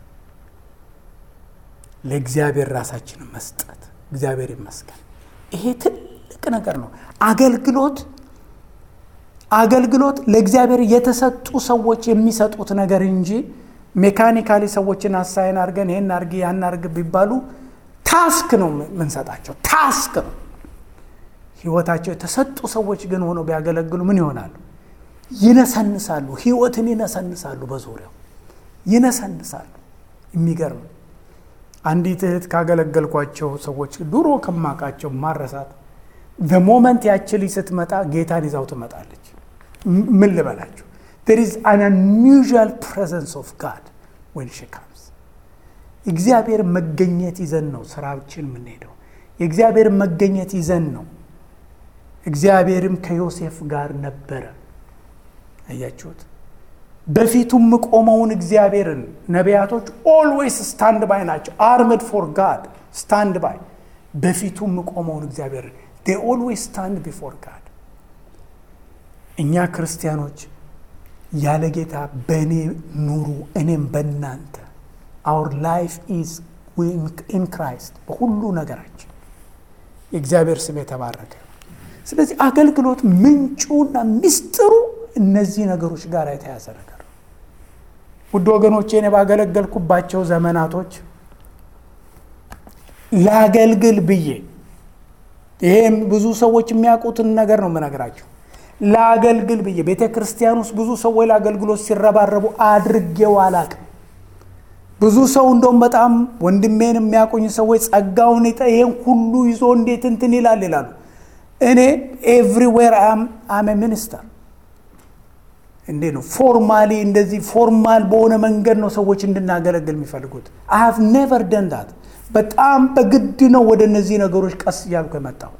ለእግዚአብሔር ራሳችንን መስጠት እግዚአብሔር ይመስገን። ይሄ ትልቅ ነገር ነው። አገልግሎት አገልግሎት ለእግዚአብሔር የተሰጡ ሰዎች የሚሰጡት ነገር እንጂ ሜካኒካሊ ሰዎችን አሳይን አድርገን ይሄን አድርግ ያን አድርግ ቢባሉ ታስክ ነው የምንሰጣቸው፣ ታስክ ነው። ህይወታቸው የተሰጡ ሰዎች ግን ሆነው ቢያገለግሉ ምን ይሆናሉ? ይነሰንሳሉ። ህይወትን ይነሰንሳሉ፣ በዙሪያው ይነሰንሳሉ። የሚገርም አንዲት እህት ካገለገልኳቸው ሰዎች ድሮ ከማውቃቸው ማረሳት በሞመንት ያች ልጅ ስትመጣ ጌታን ይዛው ትመጣለች። ምን ልበላችሁ there is an unusual presence of God when she comes እግዚአብሔር መገኘት ይዘን ነው ስራችን የምንሄደው። የእግዚአብሔር መገኘት ይዘን ነው። እግዚአብሔርም ከዮሴፍ ጋር ነበረ። አያችሁት? በፊቱም ቆመውን እግዚአብሔርን ነቢያቶች ኦልዌይስ ስታንድ ባይ ናቸው። አርምድ ፎር ጋድ ስታንድ ባይ በፊቱም ቆመውን እግዚአብሔርን they always stand before God እኛ ክርስቲያኖች ያለ ጌታ በእኔ ኑሩ እኔም በእናንተ አውር ላይፍ ኢዝ ኢን ክራይስት በሁሉ ነገራችን የእግዚአብሔር ስም የተባረከ ስለዚህ አገልግሎት ምንጩና ምስጢሩ እነዚህ ነገሮች ጋር የተያዘ ነገር ውድ ወገኖቼ እኔ ባገለገልኩባቸው ዘመናቶች ላገልግል ብዬ ይሄም ብዙ ሰዎች የሚያውቁትን ነገር ነው የምነግራቸው ላገልግል ብዬ ቤተ ክርስቲያን ውስጥ ብዙ ሰዎች ለአገልግሎት ሲረባረቡ አድርጌው አላቅም። ብዙ ሰው እንደውም በጣም ወንድሜን የሚያውቁኝ ሰዎች ጸጋውን ይሄን ሁሉ ይዞ እንዴት እንትን ይላል ይላሉ። እኔ ኤቭሪዌር አም ሚኒስተር እንዴ ነው ፎርማሊ እንደዚህ ፎርማል በሆነ መንገድ ነው ሰዎች እንድናገለግል የሚፈልጉት። አይ ሃቭ ኔቨር ደን ዳት። በጣም በግድ ነው ወደ እነዚህ ነገሮች ቀስ እያልኩ የመጣሁት።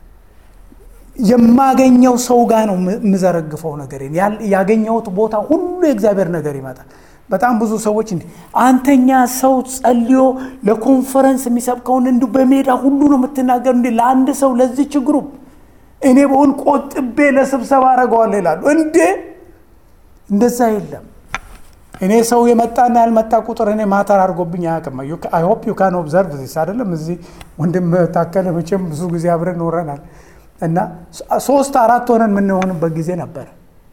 የማገኘው ሰው ጋር ነው የምዘረግፈው ነገር ያገኘሁት ቦታ ሁሉ የእግዚአብሔር ነገር ይመጣል። በጣም ብዙ ሰዎች እንዲህ አንተኛ ሰው ጸልዮ ለኮንፈረንስ የሚሰብከውን እንዲሁ በሜዳ ሁሉ ነው የምትናገር እንዲህ ለአንድ ሰው ለዚህ ችግሩ እኔ በሆን ቆጥቤ ለስብሰባ አደርገዋለሁ ይላሉ። እንዴ እንደዛ የለም። እኔ ሰው የመጣና ያልመጣ ቁጥር እኔ ማተር አድርጎብኝ አያውቅም። አይ ሆፕ ዩ ካን ኦብዘርቭ ዚስ አይደለም። እዚህ ወንድም ታከለ መቼም ብዙ ጊዜ አብረን ኖረናል እና ሶስት አራት ሆነን የምንሆንበት ጊዜ ነበረ።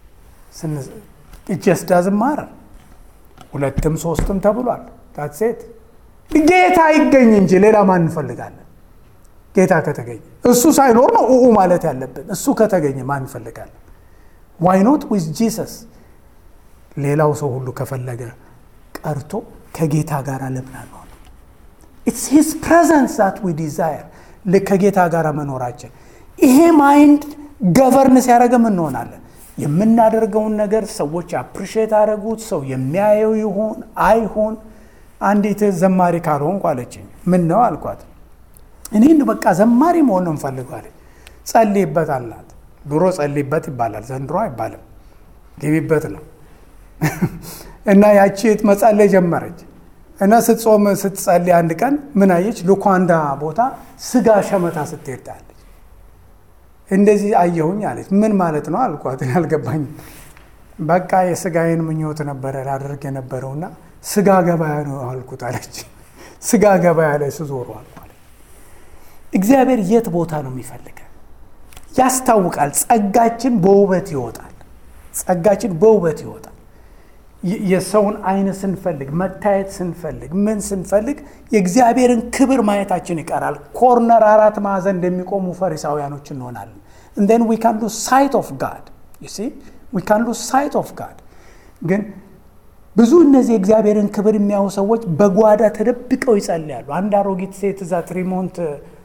ጀስ ዳዝንት ማተር ሁለትም ሶስትም ተብሏል። ታሴት ጌታ ይገኝ እንጂ ሌላ ማን እንፈልጋለን? ጌታ ከተገኘ እሱ ሳይኖር ነው ኡኡ ማለት ያለብን። እሱ ከተገኘ ማን እንፈልጋለን? ዋይ ኖት ዊዝ ጂሰስ ሌላው ሰው ሁሉ ከፈለገ ቀርቶ ከጌታ ጋር ለምን አንሆን? ኢትስ ሂዝ ፕሬዘንስ ዛት ዊ ዲዛየር ከጌታ ጋር መኖራችን ይሄ ማይንድ ገቨርን ሲያደረገም እንሆናለን። የምናደርገውን ነገር ሰዎች አፕሪሼት አደረጉት፣ ሰው የሚያየው ይሁን አይሁን። አንዲት ዘማሪ ካልሆንኩ አለችኝ። ምን ነው አልኳት። እኔ በቃ ዘማሪ መሆን ነው እንፈልጋለን። ጸልይበት አልናት። ድሮ ጸልይበት ይባላል፣ ዘንድሮ አይባልም። ግቢበት ነው እና ያቺ መጸለይ ጀመረች እና ስትጾም ስትጸልይ አንድ ቀን ምን አየች? ሉኳንዳ ቦታ ስጋ ሸመታ ስትሄድ ታያለች። እንደዚህ አየሁኝ አለች። ምን ማለት ነው አልኳት። አልገባኝም። በቃ የስጋዬን ምኞት ነበረ ላደርግ የነበረውና ስጋ ገበያ ነው አልኩት አለች። ስጋ ገበያ ላይ ስዞሩ አልኳት። እግዚአብሔር የት ቦታ ነው የሚፈልገን? ያስታውቃል። ጸጋችን በውበት ይወጣል። ጸጋችን በውበት ይወጣል። የሰውን አይን ስንፈልግ መታየት ስንፈልግ ምን ስንፈልግ የእግዚአብሔርን ክብር ማየታችን ይቀራል። ኮርነር አራት ማዕዘን እንደሚቆሙ ፈሪሳውያኖች እንሆናለን። እንደን ዊ ካን ሉ ሳይት ኦፍ ጋድ ዊ ካን ሉ ሳይት ኦፍ ጋድ። ግን ብዙ እነዚህ የእግዚአብሔርን ክብር የሚያዩ ሰዎች በጓዳ ተደብቀው ይጸልያሉ። አንድ አሮጊት ሴት እዛ ትሪሞንት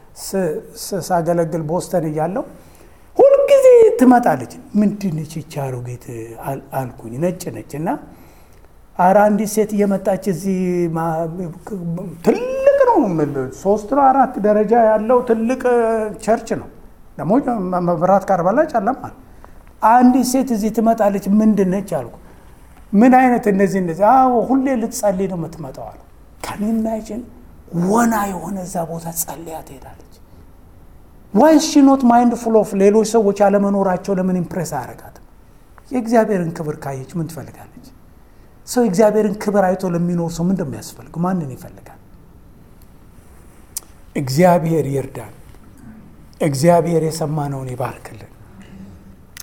ሳገለግል ቦስተን እያለው ሁልጊዜ ትመጣለች። ምንድነች ይቺ አሮጊት አልኩኝ። ነጭ ነጭ እና አረ አንዲት ሴት እየመጣች እዚህ ትልቅ ነው፣ ሶስት ነው አራት ደረጃ ያለው ትልቅ ቸርች ነው። ደግሞ መብራት ካርባላ ጨለማል። አንዲት ሴት እዚህ ትመጣለች። ምንድን ነች አልኩ። ምን አይነት እነዚህ እንደዚህ? አዎ ሁሌ ልትጸልይ ነው የምትመጣው አሉ። ከሚማይችን ወና የሆነ እዛ ቦታ ጸልያ ትሄዳለች። ዋይ ሺ ኖት ማይንድ ፉል ኦፍ ሌሎች ሰዎች አለመኖራቸው ለምን ኢምፕሬስ አያደርጋትም? የእግዚአብሔርን ክብር ካየች ምን ትፈልጋለች? ሰው የእግዚአብሔርን ክብር አይቶ ለሚኖር ሰው ምን እንደሚያስፈልግ ማንን ይፈልጋል? እግዚአብሔር ይርዳን። እግዚአብሔር የሰማነውን ይባርክልን።